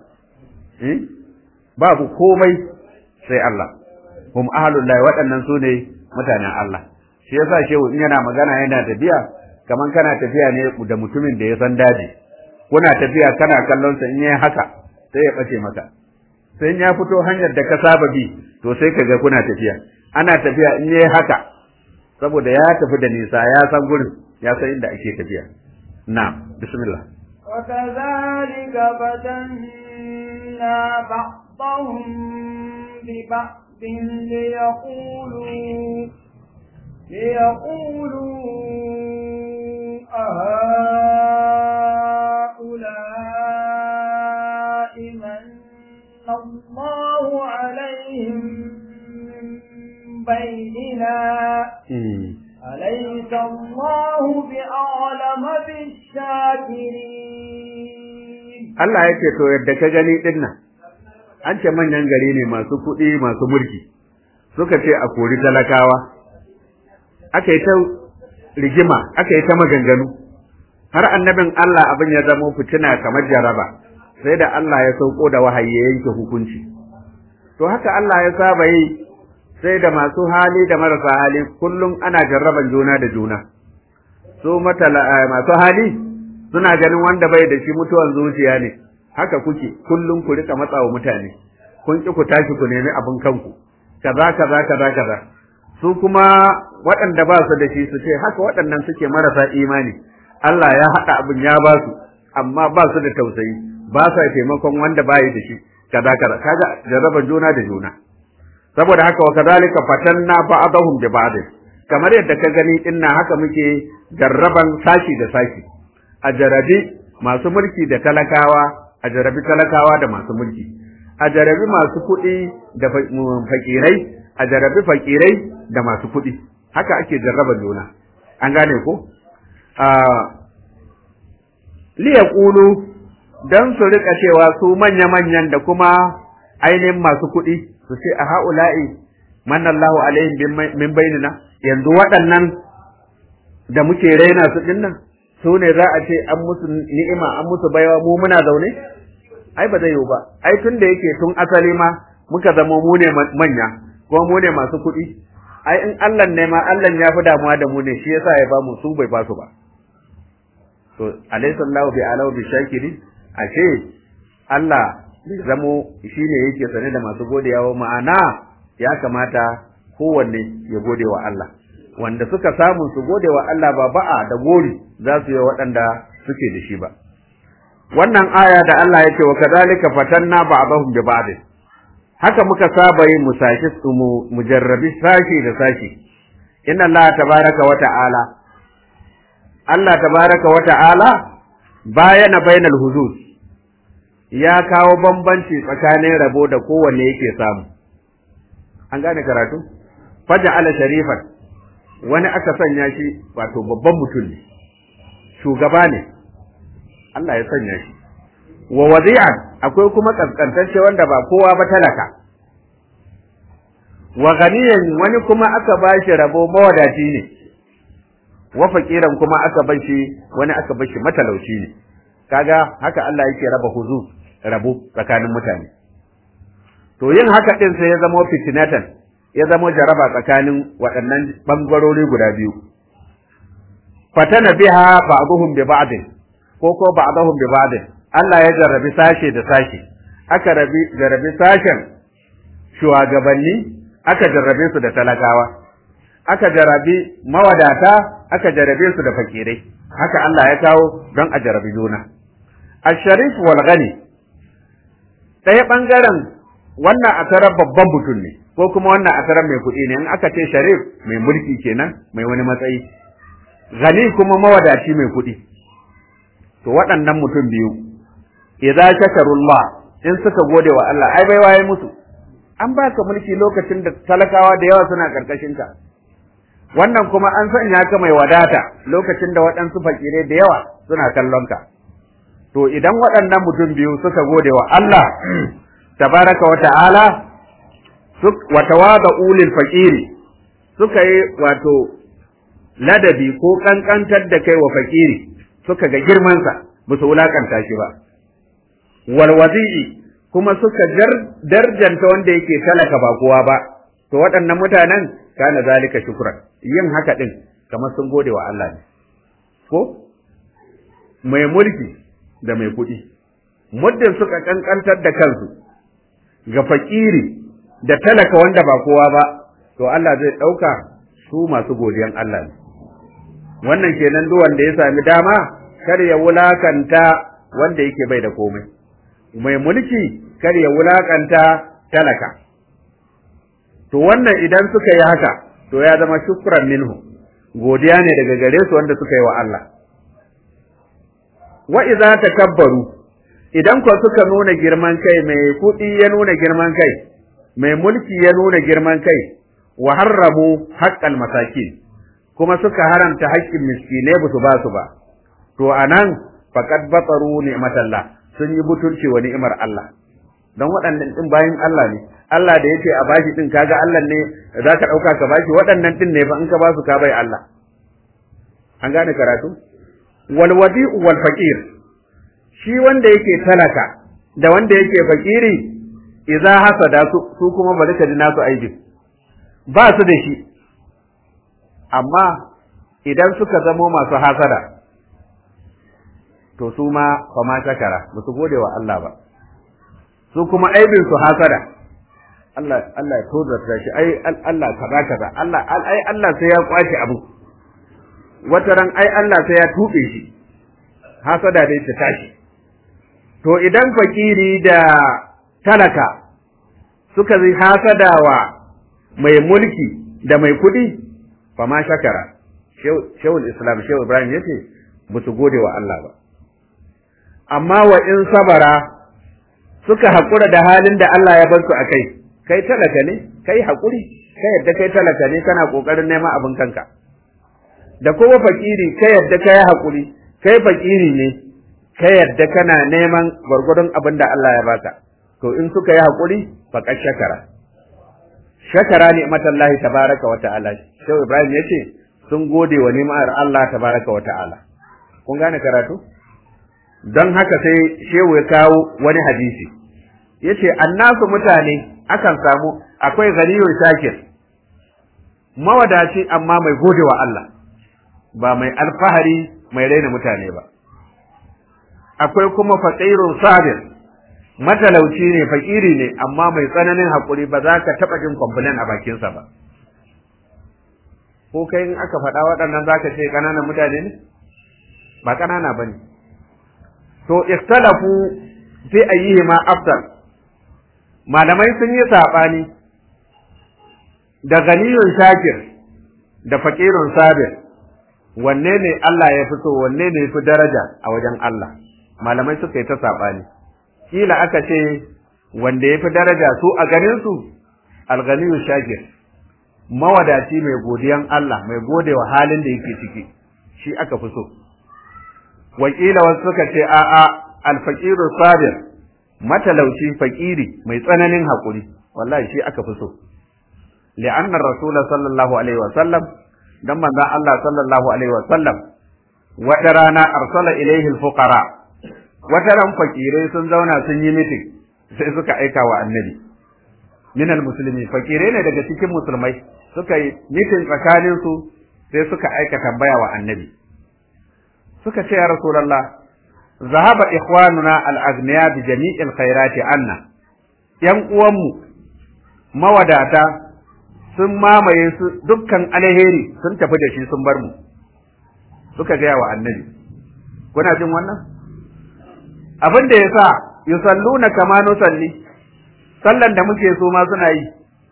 babu komai sai Allah hum ahlullahi waɗannan su ne mutanen Allah shi yasa shehu in yana magana yana tafiya kaman kana tafiya ne da mutumin da ya san daji kuna tafiya kana kallon sa in yayi haka sai ya bace maka sai ya fito hanyar da ka saba bi to sai kaga kuna tafiya ana tafiya in yayi haka saboda ya tafi da nisa ya san gurin ya san inda ake tafiya na'am bismillah وكذلك فتنا بعضهم ببعض ليقولوا ليقولوا أهؤلاء من الله عليهم من بيننا أليس الله بأعلم بالشاكرين Allah ya ce to yadda ka gani din nan an ce manyan gari ne masu kuɗi masu mulki suka ce a kori talakawa aka yi ta rigima aka yi ta maganganu har annabin Allah abin ya zama fitina kamar jaraba sai da Allah ya sauko da wahayi ya yanke hukunci to haka Allah ya saba yi sai da masu hali da marasa hali kullum ana jarraban juna da juna su matala masu hali suna ganin wanda bai da shi mutuwan zuciya ne haka kuke kullum ku rika matsawa mutane kun ki ku tashi ku nemi abin kanku kaza kaza kaza kaza su kuma waɗanda ba su da shi su ce haka waɗannan suke marasa imani Allah ya haɗa abin ya ba su amma ba su da tausayi ba sa taimakon wanda bayi da shi kaza kaza kaga jarraban juna da juna saboda haka wa kadhalika fatanna ba'dahum bi ba'd kamar yadda ka gani dinna haka muke jarraban sashi da sashi a jarabi masu mulki da talakawa a jarabi talakawa da masu mulki a jarabi masu kuɗi da fakirai a jarabi fakirai da masu kuɗi haka ake jarraban juna an gane ko li yaqulu dan su rika cewa su manya-manyan da kuma ainihin masu kuɗi su ce a ha'ula'i manallahu alaihim min bainina yanzu waɗannan da muke raina su dinnan su ne za a ce an musu ni'ima an musu baiwa mu muna zaune ai ba zai yiwu ba ai tun da yake tun asali ma muka zama mu ne manya kuma mu ne masu kuɗi ai in Allah ne ma Allah ya fi damuwa da mu ne shi yasa ya ba mu su bai ba su ba to alaysa Allahu bi alahu bi shakirin ashe Allah zamo shi ne yake sane da masu godewa ma'ana ya kamata kowanne ya gode wa Allah wanda suka samu su gode wa Allah ba ba'a da gori za su yi waɗanda suke da shi ba wannan aya da Allah yake wa kadhalika fatanna ba'dahum bi ba'd haka muka saba yin musashi mu mujarrabi sashi da sashi inna Allah tabaraka wa ta'ala Allah tabaraka wa ta'ala bayana bainal huzuz ya kawo bambanci tsakanin rabo da kowanne yake samu an gane karatu faja ala sharifan wani aka sanya shi wato babban mutum ne shugaba ne Allah ya sanya shi wa wadi'an akwai kuma kaskantacce wanda ba kowa ba talaka wa ganiyan wani kuma aka bashi rabo mawadaci ne wa fakiran kuma aka bashi wani aka bashi matalauci ne kaga haka Allah yake raba huzu rabo tsakanin mutane to yin haka din sai ya zama fitinatan ya zama jaraba tsakanin waɗannan bangarori guda biyu fatana biha ba'dhum bi ba'd ko ko ba'dhum bi ba'd Allah ya jarrabi sashe da sashe aka rabi jarrabi sashen shugabanni aka jarrabe su da talakawa aka jarrabi mawadata aka jarrabe su da fakirai haka Allah ya kawo don a jarrabi juna asharif wal ghani ɗaya ɓangaren wannan a tarar babban mutum ne ko kuma wannan a tarar mai kuɗi ne in aka ce sharif mai mulki kenan mai wani matsayi ghani kuma mawadaci mai kuɗi to waɗannan mutum biyu idza shakarullah in suka gode wa Allah ai bai waye musu an baka mulki lokacin da talakawa da yawa suna karkashin ka wannan kuma an sanya ka mai wadata lokacin da waɗansu fakirai da yawa suna kallon ka to idan waɗannan mutum biyu suka gode wa Allah tabaraka wa ta'ala wa tawada ulil faqiri suka yi wato ladabi ko kankantar da kai wa fakiri suka ga girmansa ba su wulakanta shi ba wal wazi'i kuma suka darjanta wanda yake talaka ba kowa ba to waɗannan mutanen kana zalika shukran yin haka din kamar sun gode wa Allah ne ko mai mulki da mai kuɗi muddin suka kankantar da kansu ga fakiri da talaka wanda ba kowa ba to Allah zai ɗauka su masu godiyan Allah ne wannan kenan duk wanda ya sami dama kar ya wulakanta wanda yake bai da komai mai mulki kar ya wulakanta talaka to wannan idan suka yi haka to ya zama shukran minhu godiya ne daga gare su wanda suka yi wa Allah wa idza takabbaru idan ko suka nuna girman kai mai kuɗi ya nuna girman kai mai mulki ya nuna girman kai wa harramu haqqal masakin kuma suka haramta haƙƙin miskinai ba su ba su ba to anan faqad bataru ni'matallah sun yi butulci wa ni'imar Allah don waɗannan din bayin Allah ne Allah da yake a bashi din kaga Allah ne za ka ɗauka ka bashi waɗannan din ne fa in ka ba su ka bai Allah an gane karatu wal wadi'u wal faqir shi wanda yake talaka da wanda yake fakiri idza hasada su, su kuma bari ka ji nasu aibin ba su da shi amma idan suka zamo masu hasada to su ma fa ma shakara ba su gode wa Allah ba su kuma aibin su hasada Allah Allah ya tozarta shi ai Allah kaza kaza Allah ai Allah sai ya kwashi abu wata ran ai Allah sai ya tube shi hasada dai ta tashi to idan fakiri da talaka suka zai hasadawa mai mulki da mai kudi fa ma shakara shehul islam shehu ibrahim yace ba su gode wa Allah ba amma wa in sabara suka haƙura da halin da Allah ya bar su a kai kai talaka ne kai haƙuri kai yadda kai talaka ne kana ƙoƙarin neman abin kanka da kuma fakiri kai yadda kai haƙuri kai fakiri ne kai yadda kana neman gwargwadon abin da Allah ya baka to in suka yi haƙuri faqad shakara shakara ne matallahi tabaraka wa ta'ala shehu ibrahim yace sun gode wa ni'mar Allah tabaraka wa ta'ala kun gane karatu don haka sai shehu ya kawo wani hadisi yace annasu mutane akan samu akwai ganiyun shakir mawadaci amma mai gode wa Allah ba mai alfahari mai raina mutane ba akwai kuma faqirun sabir matalauci ne fakiri ne amma mai tsananin hakuri ba za ka taɓa jin complain a bakinsa ba ko kai in aka faɗa waɗannan za ka ce ƙananan mutane ne ba ƙanana ba ne to ikhtalafu fi ayyihima afdal malamai sun yi saɓani da ganiyun shakir da fakirun sabir wanne ne Allah ya fi so wanne ne fi daraja a wajen Allah malamai suka yi ta saɓani kila aka ce wanda ya fi daraja su a ganin su alganiyun shakir mawadaci mai godiyan Allah mai godewa halin da yake ciki shi aka fi so wakila wasu suka ce a'a alfaqiru sabir matalauci fakiri mai tsananin hakuri wallahi shi aka fi so li'anna rasul sallallahu alaihi wa sallam dan manzon Allah sallallahu alaihi wa sallam wata rana arsala ilaihi alfuqara wata ran fakirai sun zauna sun yi meeting sai suka aika wa annabi min almuslimi fakirai ne daga cikin musulmai suka yi meeting tsakanin su sai suka aika tambaya wa annabi suka ce ya rasulullah zahaba ikhwanuna al-aghniya bi jami'il khairati anna yan uwanmu mawadata sun mamaye su dukkan alheri sun tafi da shi sun bar mu suka gaya wa annabi kuna jin wannan abin da yasa yusalluna kama nusalli sallan da muke so ma suna yi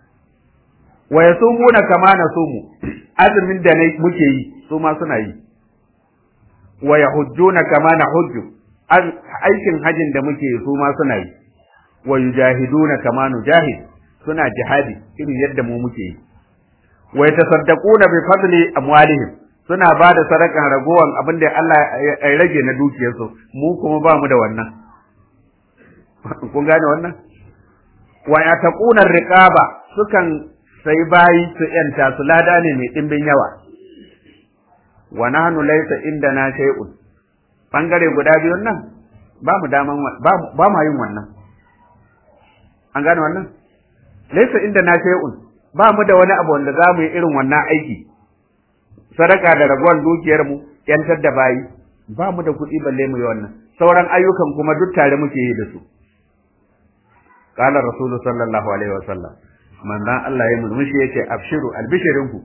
wa yasumuna kama nasumu azumin da muke yi su ma suna yi wa yahujjuna kama nahujju aikin hajin da muke su ma suna yi wa yujahiduna kama nujahid suna jihadi irin yadda mu muke yi wa yatasaddaquna bi fadli amwalihim suna ba da sadakan ragowan abin da Allah ya rage na dukiyarsu mu kuma ba mu da wannan kun gane wannan wa yataquna riqaba sukan sai bayi su yanta su lada ne mai dimbin yawa wa nahnu laysa indana shay'un bangare guda biyun nan ba mu daman ba mu yin wannan an gane wannan laysa indana shay'un ba mu da wani abu wanda za mu yi irin wannan aiki sadaka da ragowar dukiyar mu yantar da bayi ba mu da kuɗi balle mu yi wannan sauran ayyukan kuma duk tare muke yi da su qala rasulu sallallahu alaihi wasallam manzon Allah ya murmushi yace abshiru albishirinku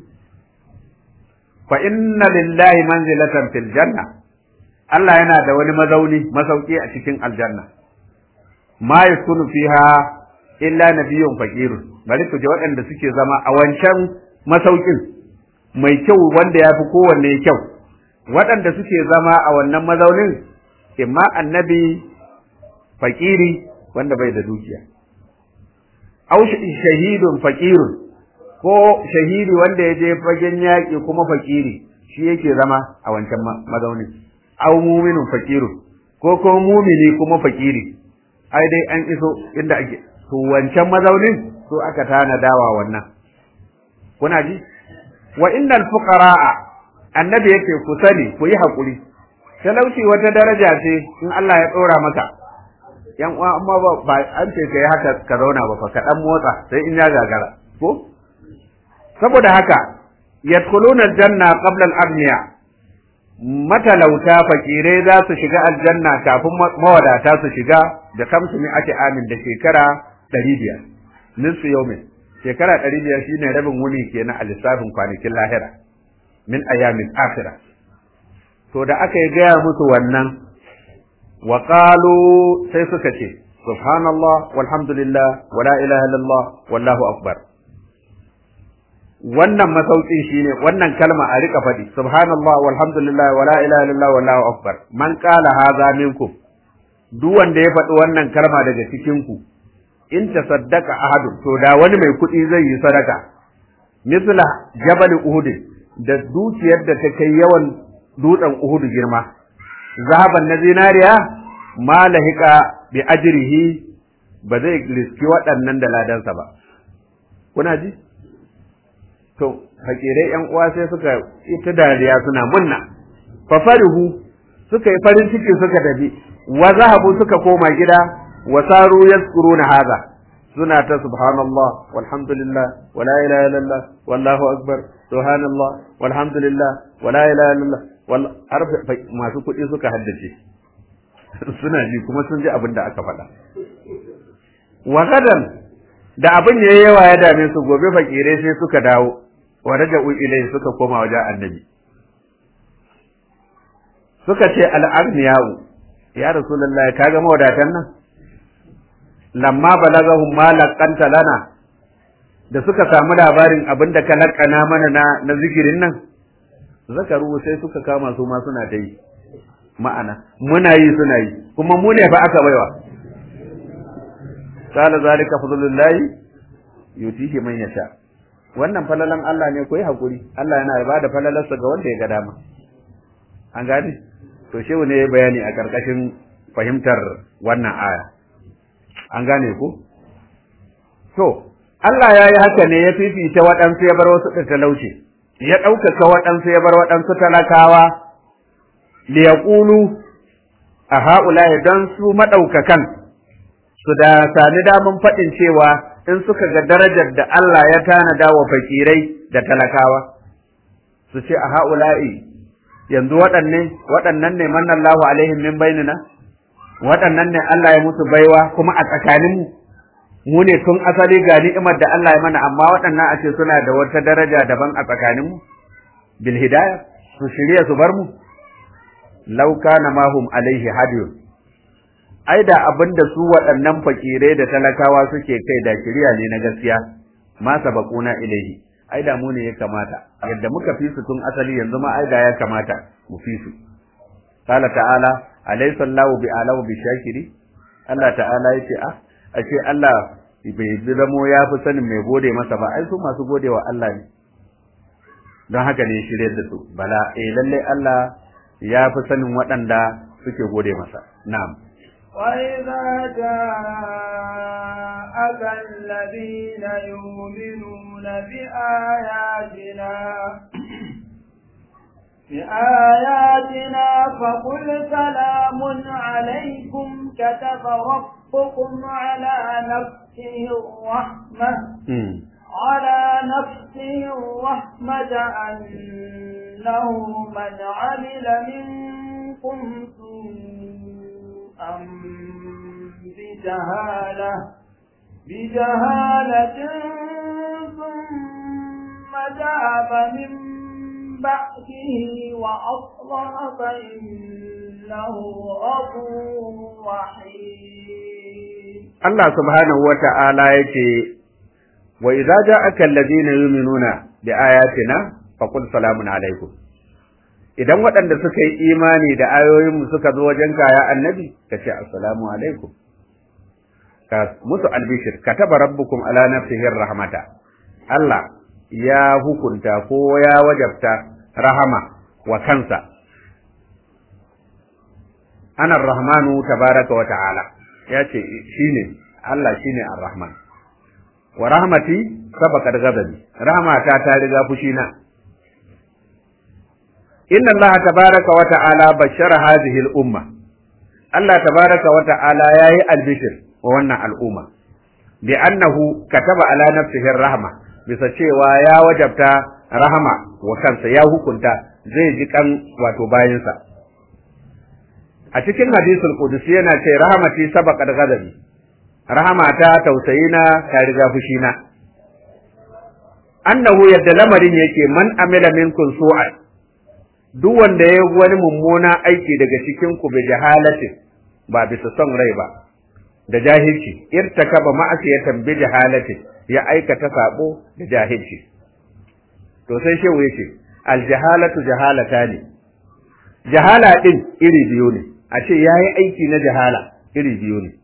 fa inna lillahi manzilatan fil janna Allah yana da wani mazauni masauki a cikin aljanna ma yakunu fiha illa nabiyyun faqirun bari ku ji waɗanda suke zama a wancan masaukin mai kyau wanda ya fi kowanne kyau waɗanda suke zama a wannan mazaunin imma annabi fakiri wanda bai da dukiya au shahidun fakirun ko shahidi wanda ya je fagen yaƙi kuma fakiri shi yake zama a wancan mazaunin au muminun fakirun ko kuma mumini kuma fakiri ai dai an iso inda ake to wancan mazaunin so aka tana dawa wannan kuna ji wa innal fuqara'a annabi yake ku sani ku yi hakuri talauci wata daraja ce in Allah ya tsora maka yan uwa amma ba, ba an ce kai haka ka zauna ba fa ka dan motsa sai in ya gagara ko saboda haka yadkhuluna aljanna qabla al-aghniya matalauta fakirai za su shiga aljanna kafin mawadata su shiga da kamsu mi ake amin da shekara ɗari biyar nisfu yaumin shekara ɗari biyar shine rabin wuni kenan a lissafin kwanakin lahira min ayamin akhira to da aka yi gaya musu wannan wa qalu sai suka ce subhanallah walhamdulillah wala ilaha illallah wallahu akbar wannan masaukin shine wannan kalma a rika faɗi subhanallah walhamdulillah wala ilaha illallah wallahu akbar man qala hadha minkum duk wanda ya faɗi wannan kalma daga cikin ku in tasaddaqa ahadun to da wani mai kuɗi zai yi sadaka misla jabal uhud da dukiyar da ta kai yawan dutsen uhud girma zahaban na zinariya ma lahika bi ajrihi ba zai riski waɗannan da ladansa ba kuna ji to fakirai yan uwa sai suka ita dariya suna munna fa farihu suka yi farin ciki suka tafi wa zahabu suka koma gida wa saru yazkuruna hadha suna ta subhanallah walhamdulillah wala ilaha illallah wallahu akbar subhanallah walhamdulillah wala ilaha illallah wal arfa masu kuɗi suka haddace suna ji kuma sun ji abin da aka faɗa wa gadan da abin yayi yawa ya dame su gobe fakirai sai suka dawo wa raja'u ilayhi suka koma wajen annabi suka ce al'agniya'u ya rasulullahi kaga mawadatan nan lamma balagahum ma laqanta lana da suka samu labarin abinda ka lakana mana na na zikirin nan zakaru sai suka kama su ma suna ta yi ma'ana muna yi suna yi kuma mu ne fa aka baiwa qala zalika fadlullahi yutihi man yasha wannan falalan Allah ne ko yi hakuri Allah yana ba da falalarsa ga wanda ya ga dama an gane to shehu ne ya bayani a karkashin fahimtar wannan aya an gane ku to Allah ya yi haka ne ya fifita waɗansu ya bar wasu da talauci ya ɗaukaka waɗansu ya bar waɗansu talakawa liyaqulu a ha'ula don su maɗaukakan su da sami damun faɗin cewa in suka ga darajar da Allah ya tanada wa fakirai da talakawa su ce a ha'ula'i yanzu waɗanne waɗannan ne manna Allahu alaihim min bainina waɗannan ne Allah ya musu baiwa kuma a tsakaninmu mu ne tun asali ga ni'imar da Allah ya mana amma waɗannan a ce suna da wata daraja daban a tsakaninmu bil hidayah su shirya su bar mu law kana mahum alaihi hadiyun ai da abin da su waɗannan fakirai da talakawa suke kai da shirya ne na gaskiya ma sabaquna ilaihi ai da mu ne ya kamata yadda muka fi su tun asali yanzu ma ai da ya kamata mu fi su qala ta'ala alaysa Allahu bi alamu bi shakiri Allah ta'ala yace ah ashe Allah bai zamo ya fi sanin mai gode masa ba ai su masu gode wa Allah ne don haka ne shirye da su bala eh lalle Allah ya fi sanin waɗanda suke gode masa na'am وإذا جاءك الذين يؤمنون بآياتنا بآياتنا فقل سلام عليكم كتب ربكم على نفسه الرحمة على نفسه الرحمة أنه من عمل منكم سوءا بجهالة بجهالة ثم تاب من بعده وأصلح فإنه غفور رحيم Allah subhanahu wa ta'ala yake wa idza ja'aka alladhina yu'minuna bi ayatina faqul salamun alaikum idan waɗanda suka yi imani da ayoyinmu suka zo wajen kaya annabi ka ce assalamu alaikum ka musu albishir kataba rabbukum ala nafsihi rahmata Allah ya hukunta ko ya wajabta rahama wa kansa ana rahmanu tabaraka wa ta'ala ya ce shine Allah shine ar-rahman wa rahmati sabaqat ghadabi rahmata ta riga fushina inna Allah tabaraka wa ta'ala bashara hadhihi al-umma Allah tabaraka wa ta'ala yayi albishir wa wannan al'umma bi annahu kataba ala nafsihi rahma bisa cewa ya wajabta rahama wa kansa ya hukunta zai ji kan wato bayansa a cikin hadisul qudusi yana ce rahmati sabaqat ghadabi rahamata tausayina ta riga fushina annahu yadda lamarin yake man amila minkum su'an duk wanda ya wani mummuna aiki daga cikin ku bi jahalatin ba bisa son rai ba da jahilci irtakaba ma'asiyatan bi jahalatin ya aikata sabo da jahilci to sai shehu yace al jahalatu jahalata ne jahala din iri biyu ne a ce yayi aiki na jahala iri biyu ne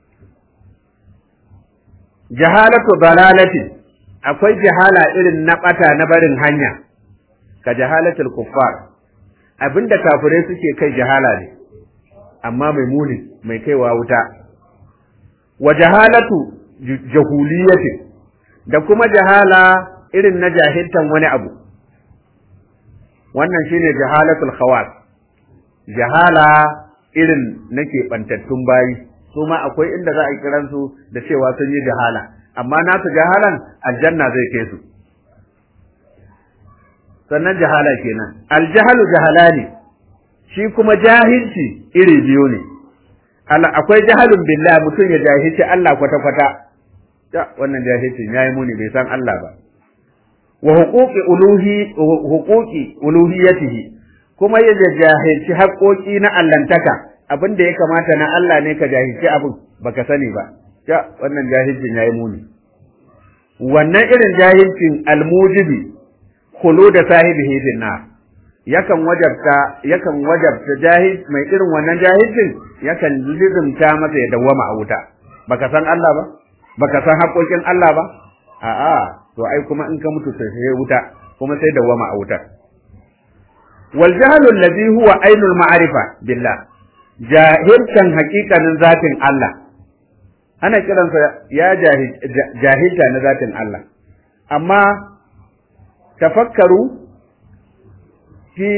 jahalatu dalalatin akwai jahala irin na bata na barin hanya ka jahalatul kuffar abinda kafirai suke kai jahala ne amma mai muni mai kaiwa wuta wa jahalatu jahuliyatin da kuma jahala irin na jahiltan wani abu wannan shine jahalatul khawas jahala irin nake bantattun bayi su ma akwai inda za a kiran su da cewa sun yi jahala amma nasu jahalan aljanna zai kai su sannan jahala kenan aljahalu jahalani shi kuma jahilci iri biyu ne akwai jahalun billah mutum ya jahilci Allah kwata kwata ta wannan jahilcin yayi muni bai san Allah ba wa huquqi uluhi huquqi uluhiyatihi kuma ya jahilci haƙoƙi na allantaka abin da ya kamata na Allah ne ka jahilci abin baka sani ba ya wannan jahilcin yayi muni wannan irin jahilcin almujibi khulu da sahibihi fin nar yakan wajabta yakan wajabta jahil mai irin wannan jahilcin yakan lizumta masa ya dawwama a wuta baka san Allah ba baka san haƙoƙin Allah ba a'a to ai kuma in ka mutu sai wuta kuma sai dawwama a wutar wal jahlu alladhi huwa ainul ma'rifa billah jahilkan haƙiƙanin zatin Allah ana kiransa ya jahilta na zatin Allah amma tafakkaru fi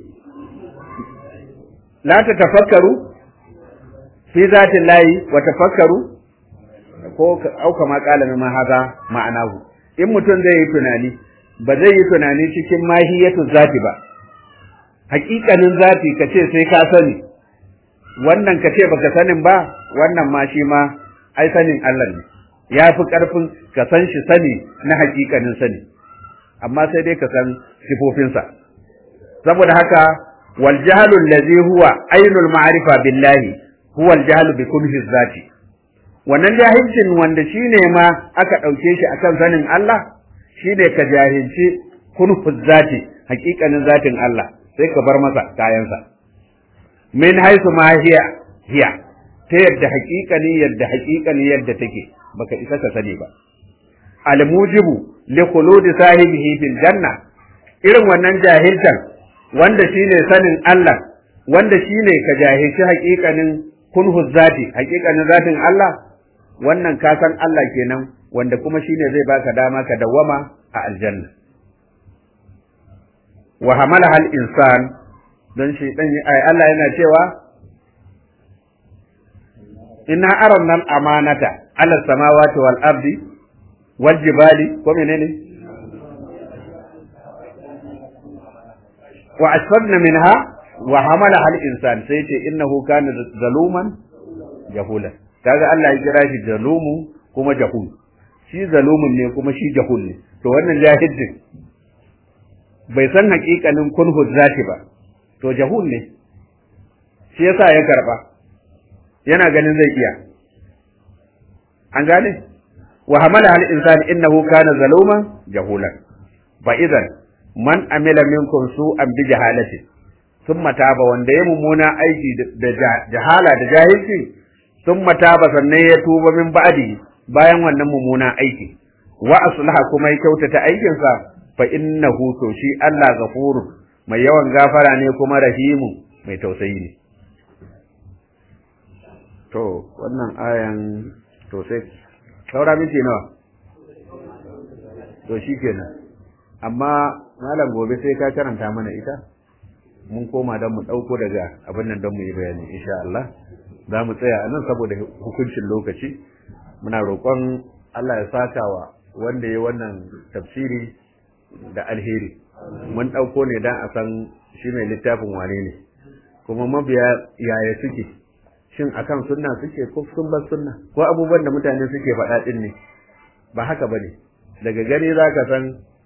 la ta tafakkaru fi zatin layi wa tafakkaru ko au kama kala ma haza ma'anahu in mutum zai yi tunani ba zai yi tunani cikin mahiyatu zati ba haƙiƙanin zati ka ce sai ka sani wannan ka ce baka sanin ba wannan ma shi ma ai sanin Allah ne ya fi ƙarfin ka san shi sani na haƙiƙanin sani amma sai dai ka san sifofinsa saboda haka wal jahlu allazi huwa ainul ma'rifa billahi huwa al jahlu bi kunhi zati wannan jahilcin wanda shine ma aka ɗauke shi akan sanin Allah shine ka jahilci kunhu zati haƙiƙanin zatin Allah sai ka bar masa kayansa min haisu ma hiya hiya ta yadda haƙiƙani yadda haƙiƙani yadda take baka isa ka sani ba al mujibu li khuludi sahibihi fil janna irin wannan jahiltan wanda shine sanin Allah wanda shine ka jahilci haƙiƙanin kunhu zati haƙiƙanin zatin Allah wannan ka san Allah kenan wanda kuma shine zai baka dama ka dawwama a aljanna wa hamala hal insan don shi dan Allah yana cewa inna aranna al amanata ala samawati wal ardi wal jibali ko menene wa asfadna minha wa hamala hal insan sai ce innahu kana zaluman jahula kaga Allah ya kira shi zalumu kuma jahul shi zalumun ne kuma shi jahul ne to wannan jahilin bai san hakikanin kunhu zati ba to jahul ne shi yasa ya karba yana ganin zai iya an gane wa hamala al insani innahu kana zaluman jahulan fa idan man amila minkum su'an bi jahalati thumma taba wanda ya mummuna aiki da jahala da jahilci thumma taba sannan ya tuba min ba'di bayan wannan mummuna aiki wa aslaha kuma ya kyautata aikinsa fa innahu to shi Allah ghafurun mai yawan gafara ne kuma rahimu mai tausayi ne to wannan ayan to sai saura miki nawa to shikenan amma malam gobe sai ka karanta mana ita mun koma don mu ɗauko daga abin nan don mu yi bayani insha Allah za mu tsaya a nan saboda hukuncin lokaci muna roƙon Allah ya saka wa wanda ya wannan tafsiri da alheri mun ɗauko ne don a san shi mai littafin wane ne kuma mabiya yaya suke shin akan sunna suke ko sun bar sunna ko abubuwan da mutane suke faɗa ɗin ne ba haka ba ne daga gani za ka san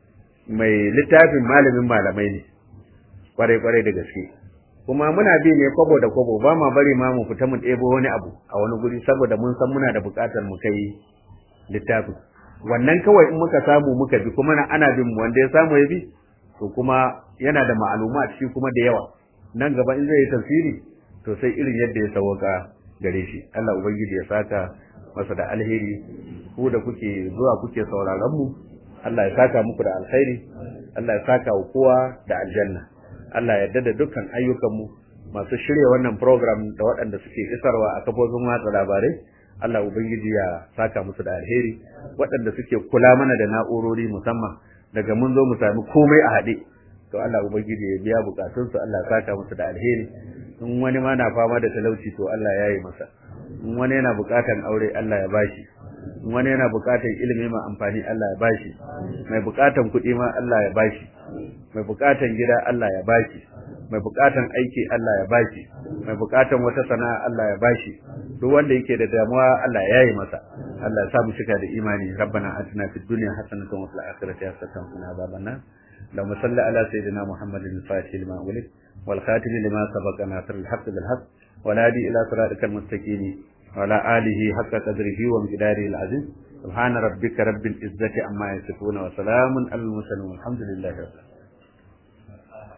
mai littafin malamin malamai ne kwarai kwarai da gaske kuma muna bi ne kwabo da kwabo ba ma bari ma mu fita mu ɗebo wani abu a wani guri saboda mun san muna da buƙatar mu kai littafin wannan kawai in muka samu muka bi kuma ana bin mu wanda ya samu ya bi to kuma yana da ma'aluma shi kuma da yawa nan gaba in zai yi tafsiri to sai irin yadda ya sauka gare shi Allah ubangiji ya saka masa da alheri ku da kuke zuwa kuke sauraron mu Allah ya saka muku da alkhairi Allah ya saka wa kowa da aljanna Allah ya da dukkan ayyukanmu masu shirya wannan program da waɗanda suke isarwa a kafofin watsa labarai Allah ubangiji ya saka musu da alheri waɗanda suke kula mana da na'urori musamman daga mun zo mu sami komai a haɗe to Allah ubangiji ya biya bukatunsu Allah ya saka musu da alheri in wani ma na fama da talauci to Allah ya yi masa in wani yana bukatan aure Allah ya bashi in wani yana bukatan ilimi ma amfani Allah ya bashi mai bukatan kuɗi ma Allah ya bashi mai bukatan gida Allah ya bashi mai bukatan aiki Allah ya bashi mai bukatan wata sana'a Allah ya bashi duk wanda yake da damuwa Allah ya yi masa Allah ya sa mu shiga da imani rabbana atina fid dunya hasanatan wa fil akhirati hasanatan wa qina adhaban nar اللهم صل على سيدنا محمد الفاتح لما ولد والخاتم لما سبق ناصر الحق بالحق والهادي الى صراطك المستقيم وعلى اله حق قدره ومقداره العظيم سبحان ربك رب العزه عما يصفون وسلام على المرسلين والحمد لله رب العالمين